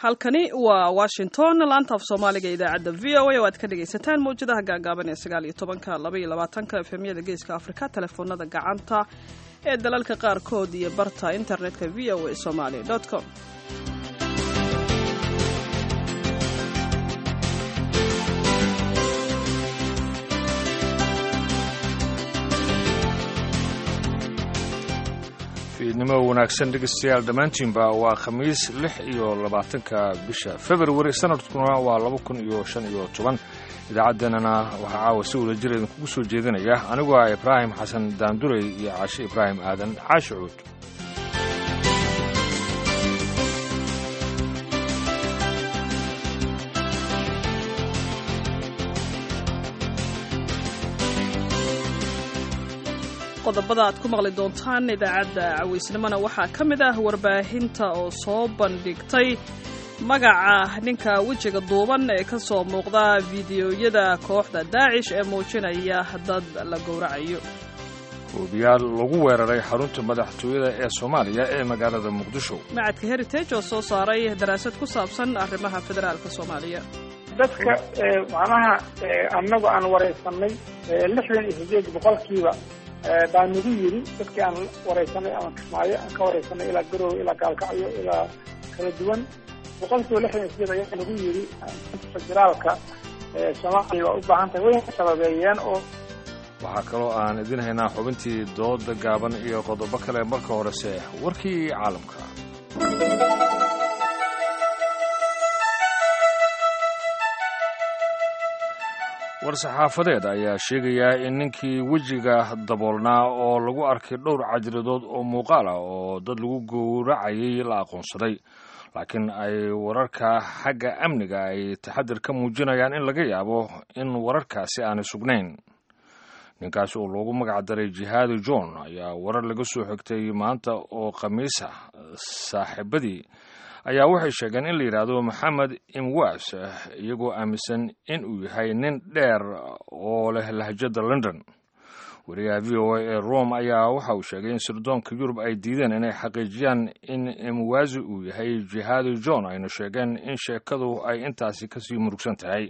halkani waa washington laanta af soomaaliga idaacadda v o a oo aad ka dhegaysataan mawjadaha gaagaaban ee sagaal iyo tobanka laba iyo labaatanka efemyada geeska afrika telefoonada gacanta ee dalalka qaarkood iyo barta internetka v o a somaly com fiidnimo wanaagsan dhegeystayaal dhammaantiinba waa khamiis lix iyo labaatanka bisha februari sanadkuna waa laba kun iyo shan iyo toban idaacaddeenana waxaa caawa si wada jir idinkugu soo jeedinaya anigu ah ibraahim xasan daandurey iyo caashe ibraahim aadan caashi cuud qodobada aad ku maqli doontaan idaacadda cawaysnimona waxaa ka mid ah warbaahinta oo soo bandhigtay magaca ninka wejiga duuban ee ka soo muuqda fideoyada kooxda daacish ee muujinaya dad la gowracayo hoobiyaal lagu weeraray xarunta madaxtooyada ee soomaaliya ee magaalada muqdisho macadka heritage oo soo saaray daraasad ku saabsan arrimaha federaalka soomaaliya dadka macnaha annagu aan waraysanay lixdan iyo sideed boqolkiiba baa nagu yiri dadkii aan waraysanay ama kismaayo aan ka waraysanay ilaa garowe ilaa gaalkacyo ilaa kala duwan boqolkiiba lixdan iyo sideed ayaa nagu yiri federaalka soomaaliya waa u baahan tahay wayna sababeeyeen oo waxaa kaloo aan idin haynaa xubintii dooda gaaban iyo qodobo kale marka horese warkii caalamka war-saxaafadeed ayaa sheegayaa in ninkii wejiga daboolnaa oo lagu arkay dhowr cajiradood oo muuqaal ah oo dad lagu gowracayay la aqoonsaday laakiin ay wararka xagga amniga ay taxadir ka muujinayaan in laga yaabo in wararkaasi aanay sugnayn ninkaasi oo loogu magac daray jihaadi john ayaa warar laga soo xigtay maanta oo khamiisa saaxiibadii ayaa waxay sheegeen in la yidhaahdo maxamed imwas iyagoo aaminsan in uu yahay nin dheer oo leh lahjada london wariyaha v o a ee rome ayaa waxa uu sheegay in sirdoonka yurub ay diideen inay xaqiijiyaan in imwazi uu yahay jihaadi john ayna sheegeen in sheekadu ay intaasi kasii murugsan tahay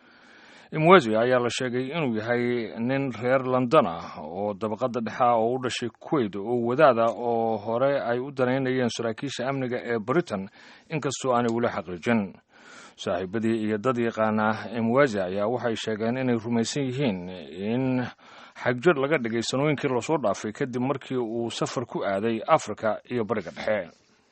imwazi ayaa la sheegay inuu yahay nin reer london ah oo dabaqada dhexa oo u dhashay kuwait oo wadaada oo hore ay u danaynayeen saraakiisha amniga ee britain inkastoo aanay weli xaqiijin saaxiibadii iyo dad yaqaana imwazi ayaa waxay sheegeen inay rumaysan yihiin in xagjir laga dhigay sanooyinkii lasoo dhaafay kadib markii uu safar ku aaday afrika iyo bariga dhexe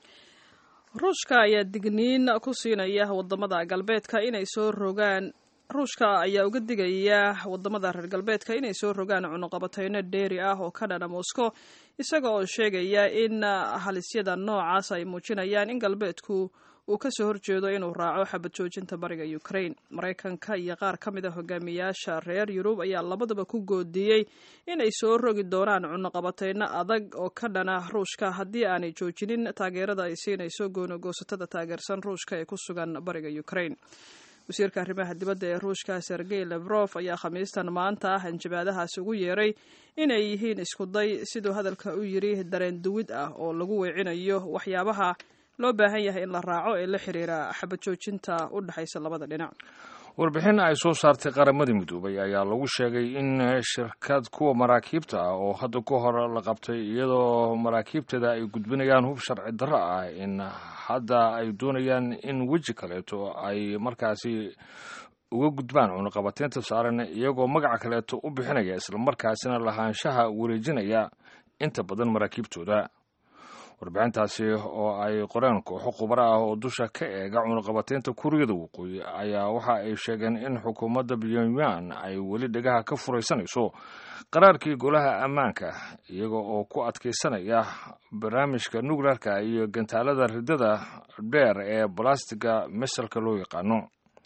ruushka ayaa digniin ku siinaya wadamada galbeedka inay soo rogaan ruushka ayaa uga digaya wadamada reer galbeedka inay soo rogaan cunuqabateyno dheeri ah oo ka dhana moscow isaga oo sheegaya in halisyada noocaas ay muujinayaan in galbeedku uu kasoo horjeedo inuu raaco xabad joojinta bariga ukraine maraykanka iyo qaar ka mid a hogaamiyaasha reer yurub ayaa labadaba ku goodiyey inay soo rogi doonaan cunuqabateyno adag oo ka dhana ruushka haddii aanay joojinin taageerada ay siinayso goonagoosatada taageersan ruushka ee ku sugan bariga ukraine wasiirka arrimaha dibadda ee ruushka sergey levrof ayaa khamiistan maanta ah hanjabaadahaasi ugu yeeray inay yihiin iskuday siduu hadalka u yiri dareen duwid ah oo lagu weecinayo waxyaabaha loo baahan yahay in la raaco ee la xiriira xabad joojinta u dhexaysa labada dhinac warbixin ay soo saartay qaramada midoobay ayaa lagu sheegay in shirkad kuwa maraakiibta ah oo hadda ka hor la qabtay iyadoo maraakiibteeda ay gudbinayaan hub sharci darro ah in hadda ay doonayaan in weji kaleeto ay markaasi uga gudbaan cunuqabateynta saaran iyagoo magaca kaleeto u bixinaya islamarkaasina lahaanshaha wareejinaya inta badan maraakiibtooda warbixintaasi oo ay qoreen kooxo khubaro ah oo dusha ka eega cunuqabateynta kuuriyada waqooyi ayaa waxa ay sheegeen in xukuumadda pyongyang ay weli dhegaha ka furaysanayso qaraarkii golaha ammaanka iyaga oo ku adkaysanaya barnaamijka nukleerka iyo gantaalada ridada dheer ee balastiga misalka loo yaqaano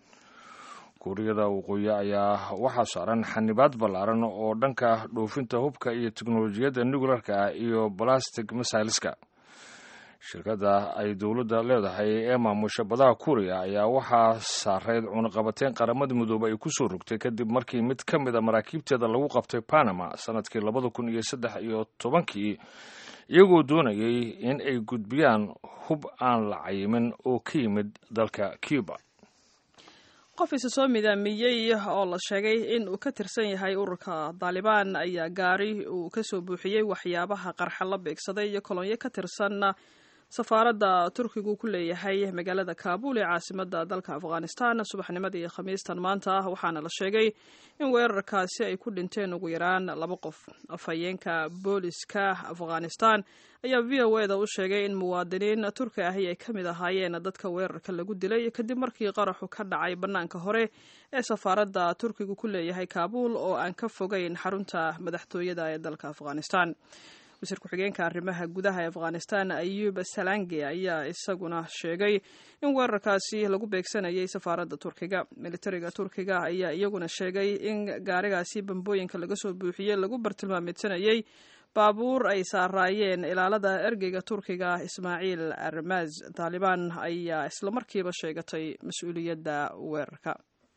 kuuriyada waqooyi ayaa waxaa saaran xanibaad ballaaran oo dhanka dhoofinta hubka iyo teknolojiyadda nukleerka ah iyo balastic misailiska shirkadda ay dowladda leedahay ee maamusha badaha kuuriya ayaa waxaa saarayd cunuqabateyn qaramada midoobe ay ku soo rogtay kadib markii mid ka mid a maraakiibteeda lagu qabtay panama sanadkii labada kun iyo saddex iyo tobankii iyagoo doonayay in ay gudbiyaan hub aan la cayimin oo ka yimid dalka cuba qof isa soo midaamiyey oo la sheegay in uu ka tirsan yahay ururka daalibaan ayaa gaari uu kasoo buuxiyey waxyaabaha qarxa la beegsaday iyo kolonyo ka tirsan safaaradda turkigu ku leeyahay magaalada kaabul ee caasimada dalka afghanistan subaxnimadii khamiistan maanta waxaana la sheegay in weerarkaasi ay ku dhinteen ugu yaraan laba qof afhayeenka booliska afghanistan ayaa v o e da u sheegay in muwaadiniin turki ahi ay ka mid ahaayeen dadka weerarka lagu dilay kadib markii qaraxu ka dhacay bannaanka hore ee safaaradda turkigu ku leeyahay kaabul oo aan ka fogeyn xarunta madaxtooyada ee dalka afghanistan wasiir ku-xigeenka arrimaha gudaha ee afghanistan ayub salange ayaa isaguna sheegay in weerarkaasi lagu beegsanayay safaaradda turkiga militariga turkiga ayaa iyaguna sheegay in gaarigaasi bambooyinka laga soo buuxiyey lagu bartilmaamidsanayay baabuur ay saaraayeen ilaalada ergeyga turkiga ismaaciil armaz taalibaan ayaa islamarkiiba sheegatay mas-uuliyadda weerarka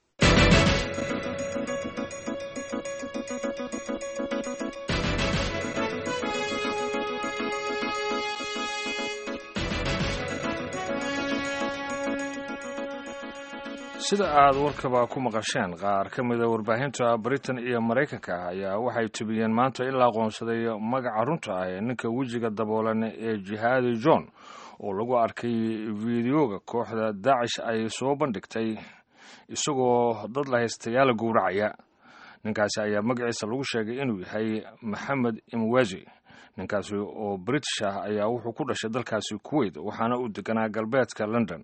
sida aad warkaba ku maqasheen qaar ka mida warbaahinta britain iyo maraykanka ayaa waxay tubiyeen maanta in la aqoonsaday magaca runta ah ee ninka wejiga daboolan ee jihaadi john oo lagu arkay fideoga kooxda daacish ay soo bandhigtay isagoo dad la haystayaala gowracaya ninkaasi ayaa magaciisa lagu sheegay inuu yahay maxamed imwazi ninkaasi oo british ah ayaa wuxuu ku dhashay dalkaasi kuwait waxaana uu deganaa galbeedka london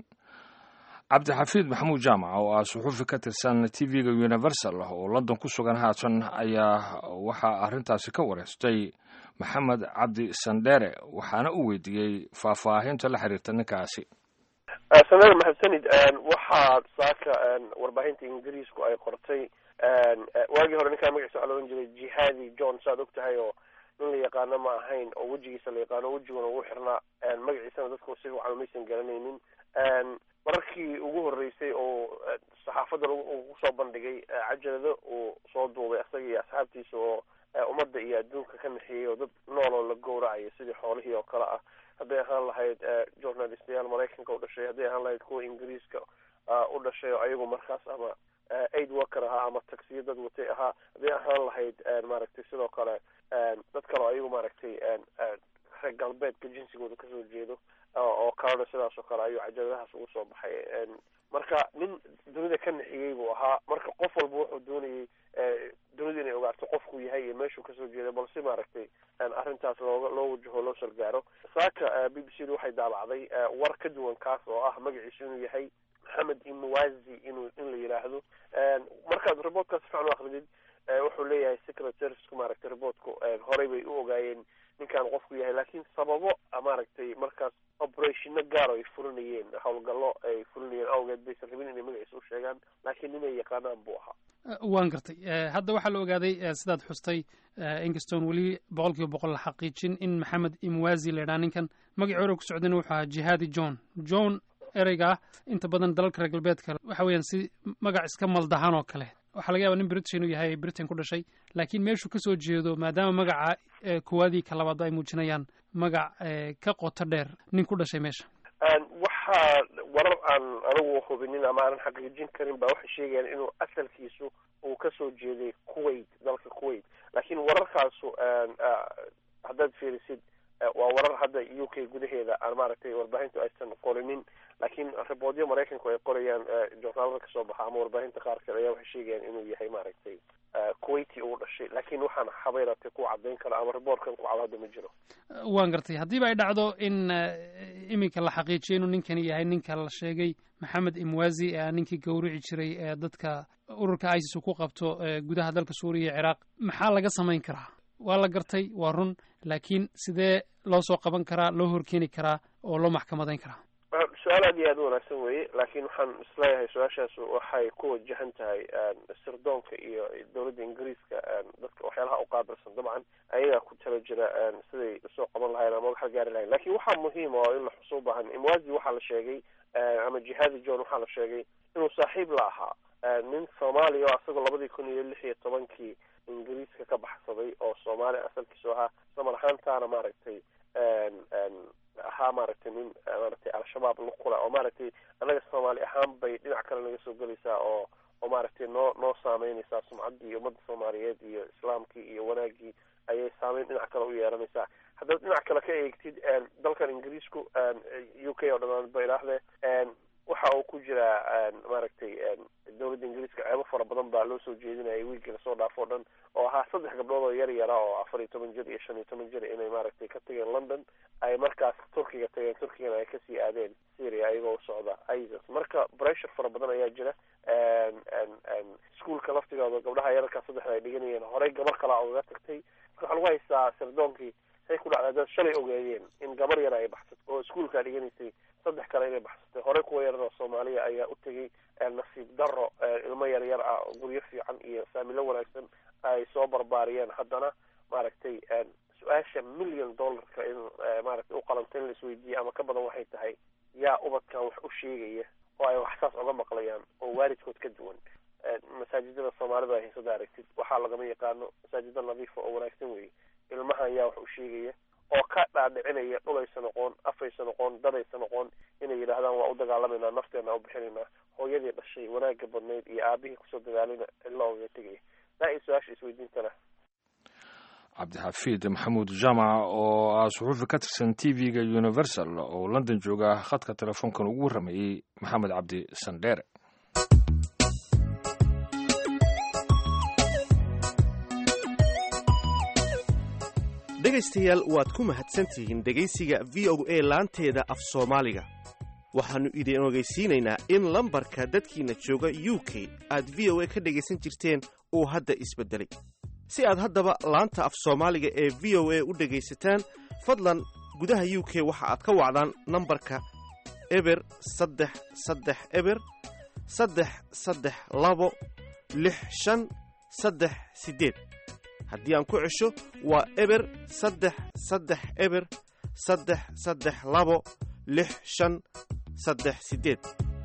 cabdixafiid maxamuud jaamac oo ah suxuufi ka tirsan t v-ga universal oo london ku sugan haatan ayaa waxaa arrintaasi ka wareystay maxamed cabdi sandheere waxaana uu weydiiyey faahfaahinta la xiriirta ninkaasi sandheere maxadsanid waxaa saaka warbaahinta ingiriisku ay qortay waagii hore ninkaa magaciisa waxaa loodhan jiray jihadi john saad og tahay oo nin la yaqaano ma ahayn oo wejigiisa la yaqaano wejiguna ugu xirnaa magaciisana dadku si fiican maysan garanaynin mararkii ugu horreysay oo saxaafadda lagu soo bandhigay cajalado uu soo duubay isaga iyo asxaabtiisa oo ummadda iyo adduunka ka naxiyey oo dad nool oo la gowracayo sidii xoolihii oo kale ah hadday ahaan lahayd journalistayaal maraykanka u dhashay hadday ahaan lahayd kuwa ingiriiska u dhashay oo ayagu markaas ama aid worker ahaa ama taksiyo dad watay ahaa hadday ahaan lahayd maaragtay sidoo kale dad kale oo ayagu maaragtay reer galbeedka jinsigooda kasoo jeedo oo kalena sidaas oo kale ayuu cajaladahaas ugu soo baxay marka nin dunida ka naxiyey buu ahaa marka qof walba wuxuu doonayay dunida inay ogaato qofkuu yahay iyo meeshuu kasoo jeeday balse maaragtay arrintaas looga loo wajaho loo sargaaro saaka b b c da waxay daabacday war ka duwan kaas oo ah magaciisu inuu yahay maxamed imwazi inuu in la yidhaahdo markaad reportkaas fiican u akridid wuxuu leeyahay secretarisku maaragtay reportku horey bay u ogaayeen ninkaan qofku yahay laakiin sababo maaragtay markaas operationno gaar ay fulinayeen howlgallo ay fulinayeen awgeed baysan rabin inay magaciisa u sheegaan laakiin ninay yaqaanaan buu ahaa waan gartay hadda waxaa la ogaaday sidaad xustay inkastoon weli boqol kiiba boqol la xaqiijin in maxamed imwazi la yidhaha ninkan magacii hore ku socdayna wuxuu ahaa jihaadi john john ereyga ah inta badan dalalka reer galbeedka waxa weeyaan si magac iska maldahan oo kale waxaa laga yaba nin british inuu yahay britain ku dhashay laakiin meeshuu kasoo jeedo maadaama magaca kowaadii ka labaad ay muujinayaan magac ka qoto dheer nin ku dhashay meesha waxaa warar aan anigu hubinin ama aanan xaqiijin karin ba waxay sheegayaan inuu asalkiisu uu kasoo jeeday kuwait dalka kuwait laakiin wararkaasu haddaad fiirisid waa warar hadda u k gudaheeda aan maaragtay warbaahintu aysan qorinin laakiin riboodyo maraykanku ay qorayaan journaalada kasoo baxa ama warbaahinta qaarkeed ayaa waxay sheegayaan inuu yahay maaragtay kuwaiti uu dhashay laakiin waxaan habeynatay ku caddayn kara ama riboortkan ku cado hadda ma jiro waan gartay haddiiba ay dhacdo in iminka la xaqiijiyo inuu ninkani yahay ninka la sheegay maxamed imwazi ee ninkii gawrici jiray ee dadka ururka isis uu ku qabto gudaha dalka suuriya iyo ciraaq maxaa laga samayn karaa waa la gartay waa run laakiin sidee loo soo qaban karaa loo horkeeni karaa oo loo maxkamadayn karaa su-aal aad iyo aad u wanaagsan weye laakiin waxaan isleeyahay su-aashaas waxay ku wajahan tahay sirdoonka iyo dowladda ingiriiska dadka waxyaalaha u qaabilsan dabcan ayagaa ku tala jira siday usoo qaban lahayen ama uga gaari lahayen lakin waxaa muhiima oo in la xuso u baahan imwazi waxaa la sheegay ama jihadi john waxaa la sheegay inuu saaxiib la ahaa nin soomaaliya oo asagoo labadii kun iyo lix iyo tobankii ingiriiska ka baxsaday oo soomaaliya asalkiisu ahaa isla mar ahaantaana maaragtay ahaa maaragtay nin maaragtay al-shabaab lukula oo maaragtay annaga soomaali ahaan bay dhinac kale naga soo gelaysaa oo oo maaragtay noo noo saameynaysaa sumcaddii ummadda soomaaliyeed iyo islaamkii iyo wanaaggii ayay saameyn dhinac kale u yeelanaysaa haddaad dhinac kale ka eegtid dalkan ingiriisku u k oo dhamaan ba idhaahdee waxa uu ku jiraa maaragtay dowladda ingiriiska ceebo fara badan baa loo soo jeedinayay wiilkii lasoo dhaafo o dhan oo ahaa saddex gabdhood oo yar yara oo afar iyo toban jir iyo shan iyo toban jir inay maaragtay ka tageen london ay markaas turkiga tageen turkigana ay kasii aadeen syria ayagoo u socda isis marka pressure fara badan ayaa jira iskuolka laftigooda gabdhaha yararkaa saddexda ay dhiganayeen horey gabar kalaa ugaga tagtay marka waxaa lagu haystaa sirdoonkii say ku dhacday dad shalay ogeeyeen in gabar yara ay baxsato oo iskuolkaa dhiganaysay saddex kale inay baxsatay horey kuwa yarar oo soomaaliya ayaa u tegay nasiib daro ilmo yar yar ah guryo fiican iyo faamilo wanaagsan ay soo barbaariyeen haddana maaragtay su-aasha million dollarka in maaragtay uqalanta in la isweydiiye ama ka badan waxay tahay yaa ubadkan wax u sheegaya oo ay wax saas oga maqlayaan oo waalidkood ka duwan masaajidada soomaalida ay haysada aragtid waxaa lagama yaqaano masaajida nadiifa oo wanaagsan weeye ilmahan yaa wax u sheegaya oo ka dhaadhicinaya dhulaysa noqon afaysa noqon dadaysa noqon inay yidhaahdaan waa u dagaalamayna nafteena u bixinaynaa hooyadii dhashay wanaagga badnayd iyo aabihii kusoo dagaalina illa ogaga tegaya daa i su-aasha isweydiintana cabdixafiid maxamuud jaamac oo ah suxuufi ka tirsan t v-ga universal oo london jooga khadka telefoonkan ugu warramayey maxamed cabdi sandheere dhegaystayaal waad ku mahadsantihiin dhegaysiga v o a laanteeda af soomaaliga waxaannu idin ogeysiinaynaa in lambarka dadkiinna jooga u k aad v o a ka dhegaysan jirteen uu hadda isbeddelay si aad haddaba laanta af soomaaliga ee v o a u dhegaysataan fadlan gudaha u k waxa aad ka wacdaan nambarka eber saddex saddex eber saddex saddex labo lix shan saddex siddeed haddii aan ku cesho waa eber saddex saddex eber saddex saddex labo lix shan saddex siddeed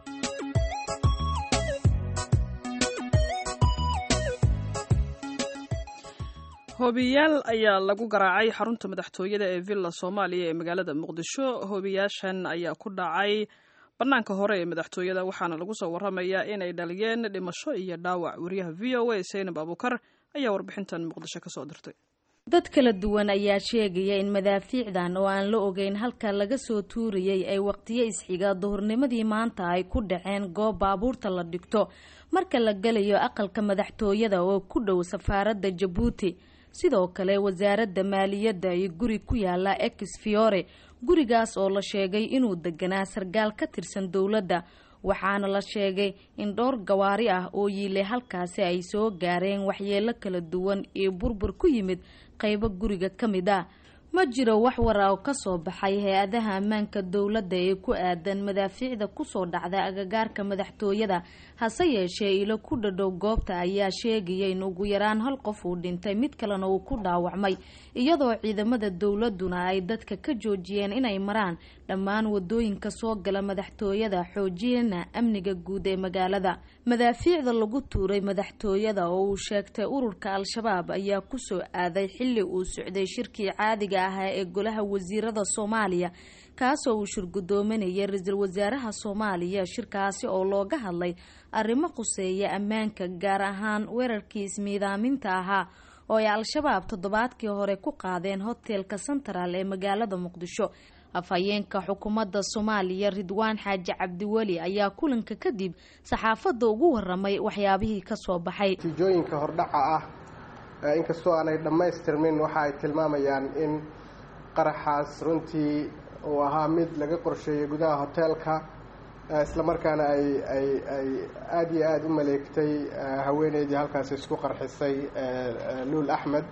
hoobiyaal ayaa lagu garaacay xarunta madaxtooyada ee villa soomaaliya ee magaalada muqdisho hoobiyaashan ayaa ku dhacay bannaanka hore ee madaxtooyada waxaana lagu soo warramayaa inay dhaliyeen dhimasho iyo dhaawac wariyaha v o a seynab abuukar ayaa warbixintan muqdisho ka soo dirtay dad kala duwan ayaa sheegaya in madaafiicdan oo aan la ogeyn halka laga soo tuurayay ay waqtiyo isxiga duhurnimadii maanta ay ku dhaceen goob baabuurta la dhigto marka la gelayo aqalka madaxtooyada oo ku dhow safaaradda jabuuti sidoo kale wasaaradda maaliyadda iyo guri ku yaala ex fiore gurigaas oo la sheegay inuu deganaa sargaal ka tirsan dowladda waxaana la sheegay in dhowr gawaari ah oo yiilay halkaasi ay soo gaareen waxyeelo kala duwan iyo burbur ku yimid qaybo guriga ka mid ah ma jiro wax wara oo kasoo baxay hay-adaha ammaanka dowladda ee ku aadan madaafiicda kusoo dhacda agagaarka madaxtooyada hase yeeshee ilo ku dhadhow goobta ayaa sheegaya in ugu yaraan hal qof uu dhintay mid kalena uu ku dhaawacmay iyadoo ciidamada dowladuna ay dadka ka joojiyeen inay maraan dhammaan wadooyinka soo gala madaxtooyada xoojiyana amniga guud ee magaalada madaafiicda lagu tuuray madaxtooyada oo uu sheegtay ururka al-shabaab ayaa kusoo aaday xilli uu socday shirkii caadiga ahaa ee golaha wasiirada soomaaliya kaasoo uu shirgudoominayay ra-iisul wasaaraha soomaaliya shirkaasi oo looga hadlay arrimo khuseeya ammaanka gaar ahaan weerarkii ismiidaaminta ahaa oo ay al-shabaab toddobaadkii hore ku qaadeen hotelka central ee magaalada muqdisho afhayeenka xukuumadda soomaaliya ridwaan xaaji cabdiweli ayaa kulanka kadib saxaafadda ugu waramay waxyaabihii kasoo baxay natiijooyinka hordhaca ah inkastoo aanay dhammaystirmin waxa ay tilmaamayaan in qaraxaas runtii uu ahaa mid laga qorsheeyey gudaha hoteelka islamarkaana ay ay ay aada iyo aada u maleegtay haweeneydii halkaasi isku qarxisay luul axmed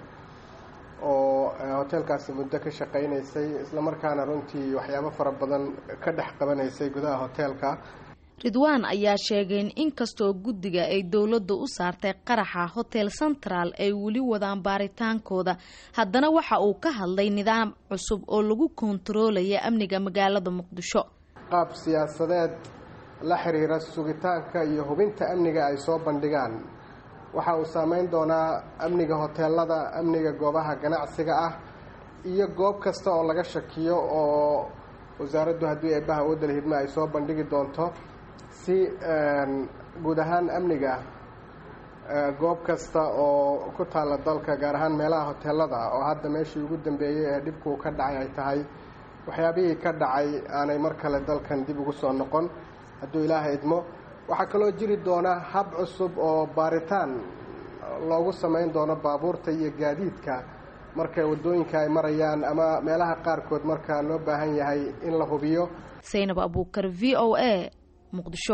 oo hoteelkaasi muddo ka shaqaynaysay islamarkaana runtii waxyaabo fara badan ka dhex qabanaysay gudaha hoteelka ridwaan ayaa sheegay in inkastoo guddiga ay dowladda u saartay qaraxa hotel central ay weli wadaan baaritaankooda haddana waxa uu ka hadlay nidaam cusub oo lagu kontaroolaya amniga magaalada muqdisho qaab siyaasadeed la xiriira sugitaanka iyo hubinta amniga ay soo bandhigaan waxa uu saameyn doonaa amniga hoteelada amniga goobaha ganacsiga ah iyo goob kasta oo laga shakiyo oo wasaaraddu haddii eebbaha wadal hidme ay soo bandhigi doonto si guud ahaan amniga goob kasta oo ku taalla dalka gaar ahaan meelaha hoteelada oo hadda meeshii ugu dambeeyey ee dhibku ka dhacay ay tahay waxyaabihii ka dhacay aanay mar kale dalkan dib ugu soo noqon hadduu ilaaha idmo waxaa kaloo jiri doona hab cusub oo baaritaan loogu samayn doono baabuurta iyo gaadiidka marka waddooyinka ay marayaan ama meelaha qaarkood marka loo baahan yahay in la hubiyo saynab abuukar v o a muqdisho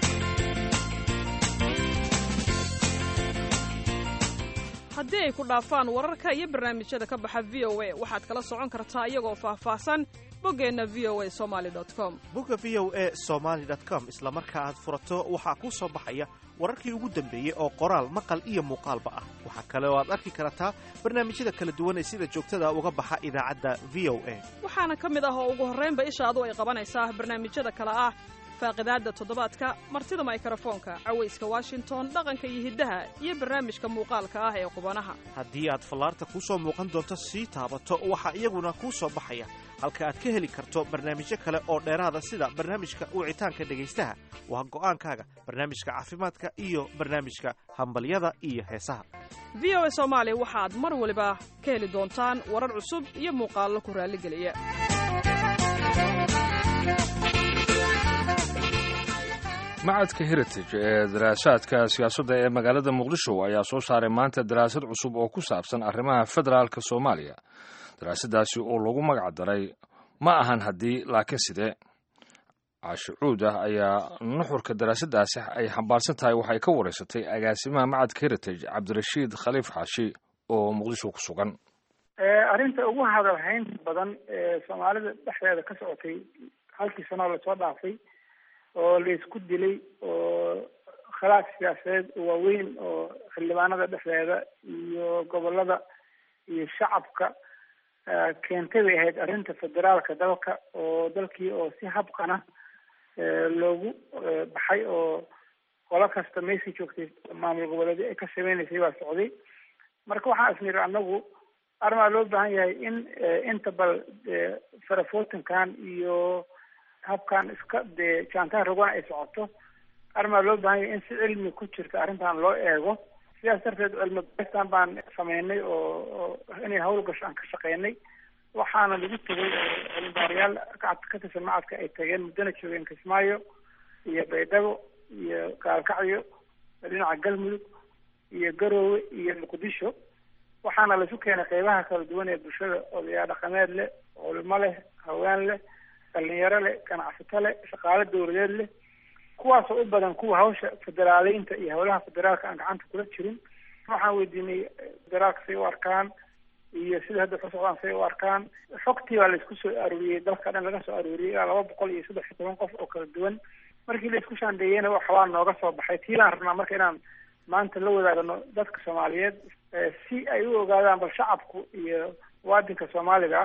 haddii ay ku dhaafaan wararka iyo barnaamijyada ka baxa v o a waxaad kala socon kartaa iyagoo faahfaahsan boggeenna v o a somali com bogga v o a somaali com isla marka aad furato waxaa kuu soo baxaya wararkii ugu dambeeyey oo qoraal maqal iyo muuqaalba ah waxaa kale oo aad arki kartaa barnaamijyada kala duwan ee sida joogtada uga baxa idaacadda v o a waxaana ka mid ah oo ugu horraynba ishaadu ay qabanaysaa barnaamijyada kale ah faaqidaadda toddobaadka martida maykarafoonka cawayska washington dhaqanka iyo hiddaha iyo barnaamijka muuqaalka ah ee qubanaha haddii aad fallaarta kuu soo muuqan doonto sii taabato waxaa iyaguna kuu soo baxaya halka aad ka heli karto barnaamijyo kale oo dheeraada sida barnaamijka wicitaanka dhegaystaha waa go'aankaaga barnaamijka caafimaadka iyo barnaamijka hambalyada iyo heesaha v o a soomaali waxaad mar waliba ka heli doontaan warar cusub iyo muuqaallo ku raalligeliya macadka heritage ee daraasaadka siyaasadda ee magaalada muqdisho ayaa soo saaray maanta daraasad cusub oo ku saabsan arrimaha federaalka soomaaliya daraasadaasi oo lagu magac daray ma ahan haddii laakiin sidee caashi cuud ah ayaa nuxurka daraasadaasi ay xambaarsan tahay waxay ka wareysatay agaasimaha macadka heritage cabdirashiid khaliif xaashi oo muqdisho ku sugan arrinta ugu hadalhaynta badan ee soomaalida dhexdeeda ka socotay halkii sanoo lasoo dhaafay oo laisku dilay oo khilaaf siyaasadeed waaweyn oo xildhibaanada dhexdeeda iyo gobolada iyo shacabka keentay bay ahayd arrinta federaalka dalka oo dalkii oo si habqana loogu baxay oo qolo kasta meesii joogtay maamul goboleedyo ay ka sameynaysay baa socday marka waxaan isniri anagu arrimaa loo baahan yahay in inta bal farafotankan iyo habkan iska dee jaantaan rogana ay socoto arrimaa loo baahan yahay in si cilmi ku jirta arrintan loo eego sidaas darteed cilmi baristan baan sameynay oo inay hawl gasho aan ka shaqeynay waxaana lagu tegay cilmibaarayaal ka tirsan macadka ay tageen muddana joogeen kismaayo iyo baydhabo iyo gaalkacyo dhinaca galmudug iyo garoowe iyo muqdisho waxaana laisu keenay qeybaha kala duwan ee bulshada odayaa dhaqameed leh culimo leh haween leh dhalinyaro leh ganacsato leh shaqaale dawladeed leh kuwaasoo u badan kuwa hawsha federaaleynta iyo howlaha federaalka aan gacanta kula jirin waxaan weydiinay federaalka say u arkaan iyo sida hadda ku socdaan say u arkaan xogtii baa laisku soo arooriyey dalka dhan laga soo arooriyey ilaa laba boqol iyo saddex iyo toban qof oo kala duwan markii laisku shaandeeyeyna waxbaa nooga soo baxay tiilaan rabnaa marka inaan maanta la wadaagno dadka soomaaliyeed si ay u ogaadaan bal shacabku iyo muwaadinka soomaaliga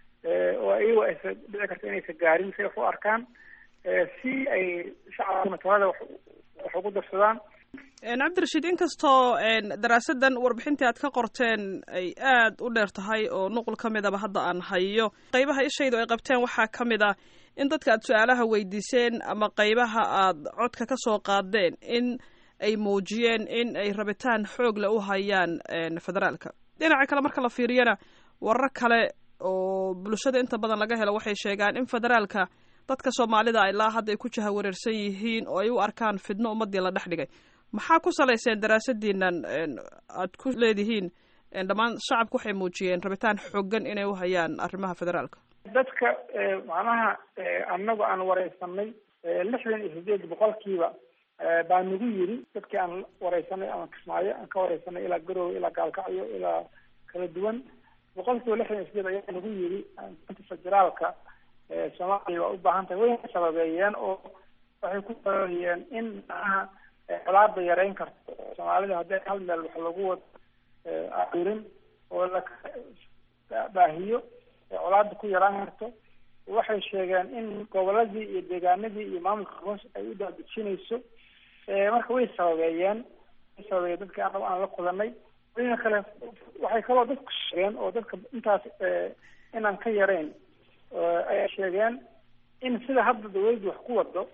oo iyago aysa dhici karta inaysa gaarin say wax u arkaan si ay shacabkuna talada wax ugu darsadaan cabdirashiid inkastoo daraasadan warbixintii aad ka qorteen ay aad u dheer tahay oo nuqul ka midaba hadda aan hayo qeybaha ishaydu ay qabteen waxaa ka mid ah in dadka aad su-aalaha weydiiseen ama qeybaha aad codka ka soo qaadeen in ay muujiyeen in ay rabitaan xoog le u hayaan federaalka dhinaca kale marka la fiiriyana warar kale oo bulshada inta badan laga helo waxay sheegaan in federaalka dadka soomaalida ilaa hadda ay ku jahawareersan yihiin oo ay u arkaan fidno ummadii la dhex dhigay maxaa ku salayseen daraasadiinan aad ku leedihiin dhammaan shacabku waxay muujiyeen rabitaan xoogan inay u hayaan arrimaha federaalka dadka macnaha annagu aan wareysanay lixdan iyo sideed boqolkiiba baa nagu yiri dadkii aan wareysanay ama kismaayo aan ka wareysanay ilaa garoowe ilaa gaalkacyo ilaa kala duwan boqolkiiba lixdan iyo sideed ayaa nagu yiri federaalka soomaaliya waa u baahan tahay wayna sababeeyeen oo waxay ku sababeeyeen in macnaha colaada yareyn karto soomaalida haddii hal meel wax lagu wado arurin oo la baahiyo colaada ku yaraan karto waxay sheegeen in goboladii iyo deegaanadii iyo maamulka hoos ay u daadejinayso marka way sababeeyeen way sababeeyeen dadkii anagu aan la kulanay dina kale waxay kaloo dadku sheegeen oo dadka intaas inaan ka yarayn ayaa sheegeen in sida hadda dawladdu wax ku wado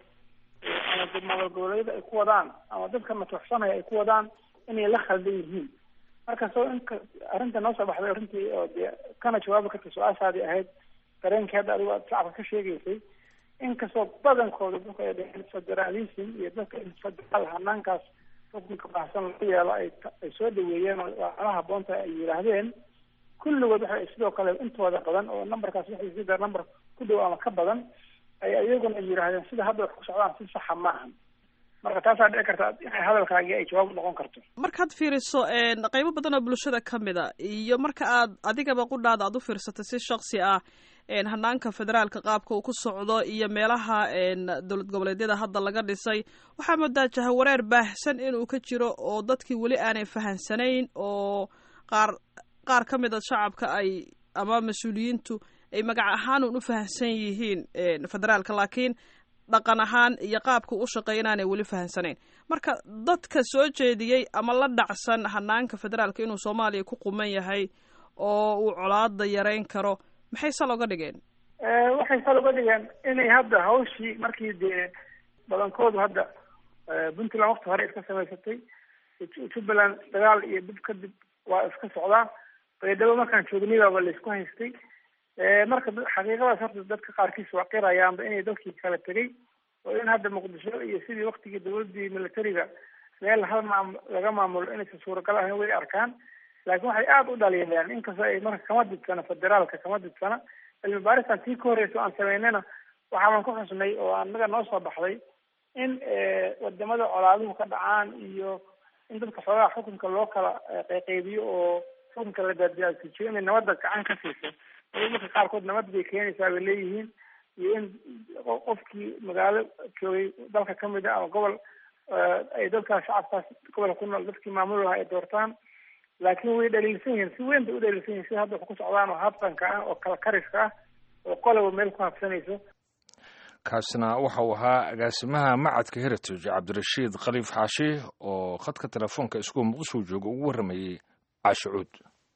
ama maamul goboleedyada ay ku wadaan ama dadka matuxsanaya ay ku wadaan inay la khaldan yihiin markastoo inka arrinta noo soo baxday arrintii oo dee kana jawaabi karta su-aashaadii ahayd dareenkii hadda adigu aad shacabka ka sheegaysay inkastoo badankooda dadka ay dheheen federalism iyo dadka in federaal hanaankaas xukunka baahsan laga yeelo ay ay soo dhaweeyeen oo waala haboonta ay yidhaahdeen kulligood waxay sidoo kale intooda badan oo numberkaas waxay sida number ku dhow ama ka badan ay iyaguna yidhaahdeen sida hadda wax ku socdaan si saxa maahan marka taasaa dhici karta inay hadalkaagii ay jawaab noqon karto markaad fiiriso qaybo badan oo bulshada ka mid a iyo marka aad adigaba qudhaada aad u fiirsatay si shaksi ah hanaanka federaalka qaabka uu ku socdo iyo meelaha dowlad goboleedyada hadda laga dhisay waxaa moodaa jahawareer baahsan inuu ka jiro oo dadkii weli aanay fahansanayn oo qaar qaar ka mid a shacabka ay ama mas-uuliyiintu ay magac ahaan un u fahamsan yihiin federaalka laakiin dhaqan ahaan iyo qaabka u shaqeeya inaanay weli fahamsanayn marka dadka soo jeediyey ama la dhacsan hanaanka federaalka inuu soomaaliya ku quman yahay oo uu colaada yareyn karo maxay sal oga dhigeen waxay sal uga dhigeen inay hadda hawshii markii dee badankoodu hadda puntland wakti hore iska samaysatay jubbaland dagaal iyo dib kadib waa iska socdaa baydhabo markaan joognaybaba laisku haystay marka xaqiiqadaas horta dadka qaarkiis waa qirayaanba inay dalkii kala tegay oo in hadda muqdisho iyo sidii waktigii dawladii militariga meel hal maam laga maamulo inaysan suuragal ahayn way arkaan laakiin waxay aada u dhaliilayaan inkastoo ay marka kama didsana federaalka kama didsana cilmi baaristan tii ka horreysa o aan samaynayna waxaaban ku xusnay oo anaga noo soo baxday in wadamada colaaduhu ka dhacaan iyo in dadka xoogaha xukunka loo kala qayqaybiyo oo xukunka la daaddaadsijiyo inay nabadda gacan ka siiso marka qaarkood nabad bay keenaysaa bay leeyihiin iyo in qofkii magaalo joogay dalka kamid a ama gobol ay dadkaas shacabkaas gobolka ku nool dadkii maamul lahaa ay doortaan laakiin way dhaliilsan yihiin si weyn bay u dhaliilsan yihin sida hadda wax ku socdaan oo habtanka ah oo kala kariska ah oo qoloba meel ku habsanayso kaasina waxa uu ahaa agaasimaha macadka heritage cabdirashiid khaliif xaashi oo khadka telefoonka iskuul muqdisho jooga ugu warramayey caashicuud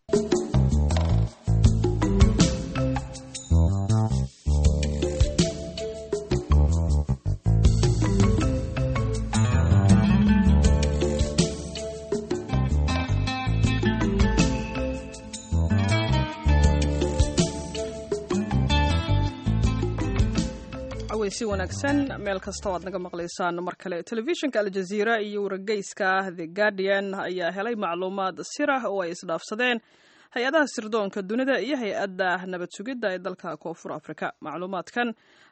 si wanaagsan meel kasta o aad naga maqlaysaan mar kale telefishinka aljaziira iyo wargeyska the guardian ayaa helay macluumaad sirah oo ay isdhaafsadeen hay-adaha sirdoonka dunida iyo hay-adda nabad sugidda ee dalka koonfur afrika macluumaadkan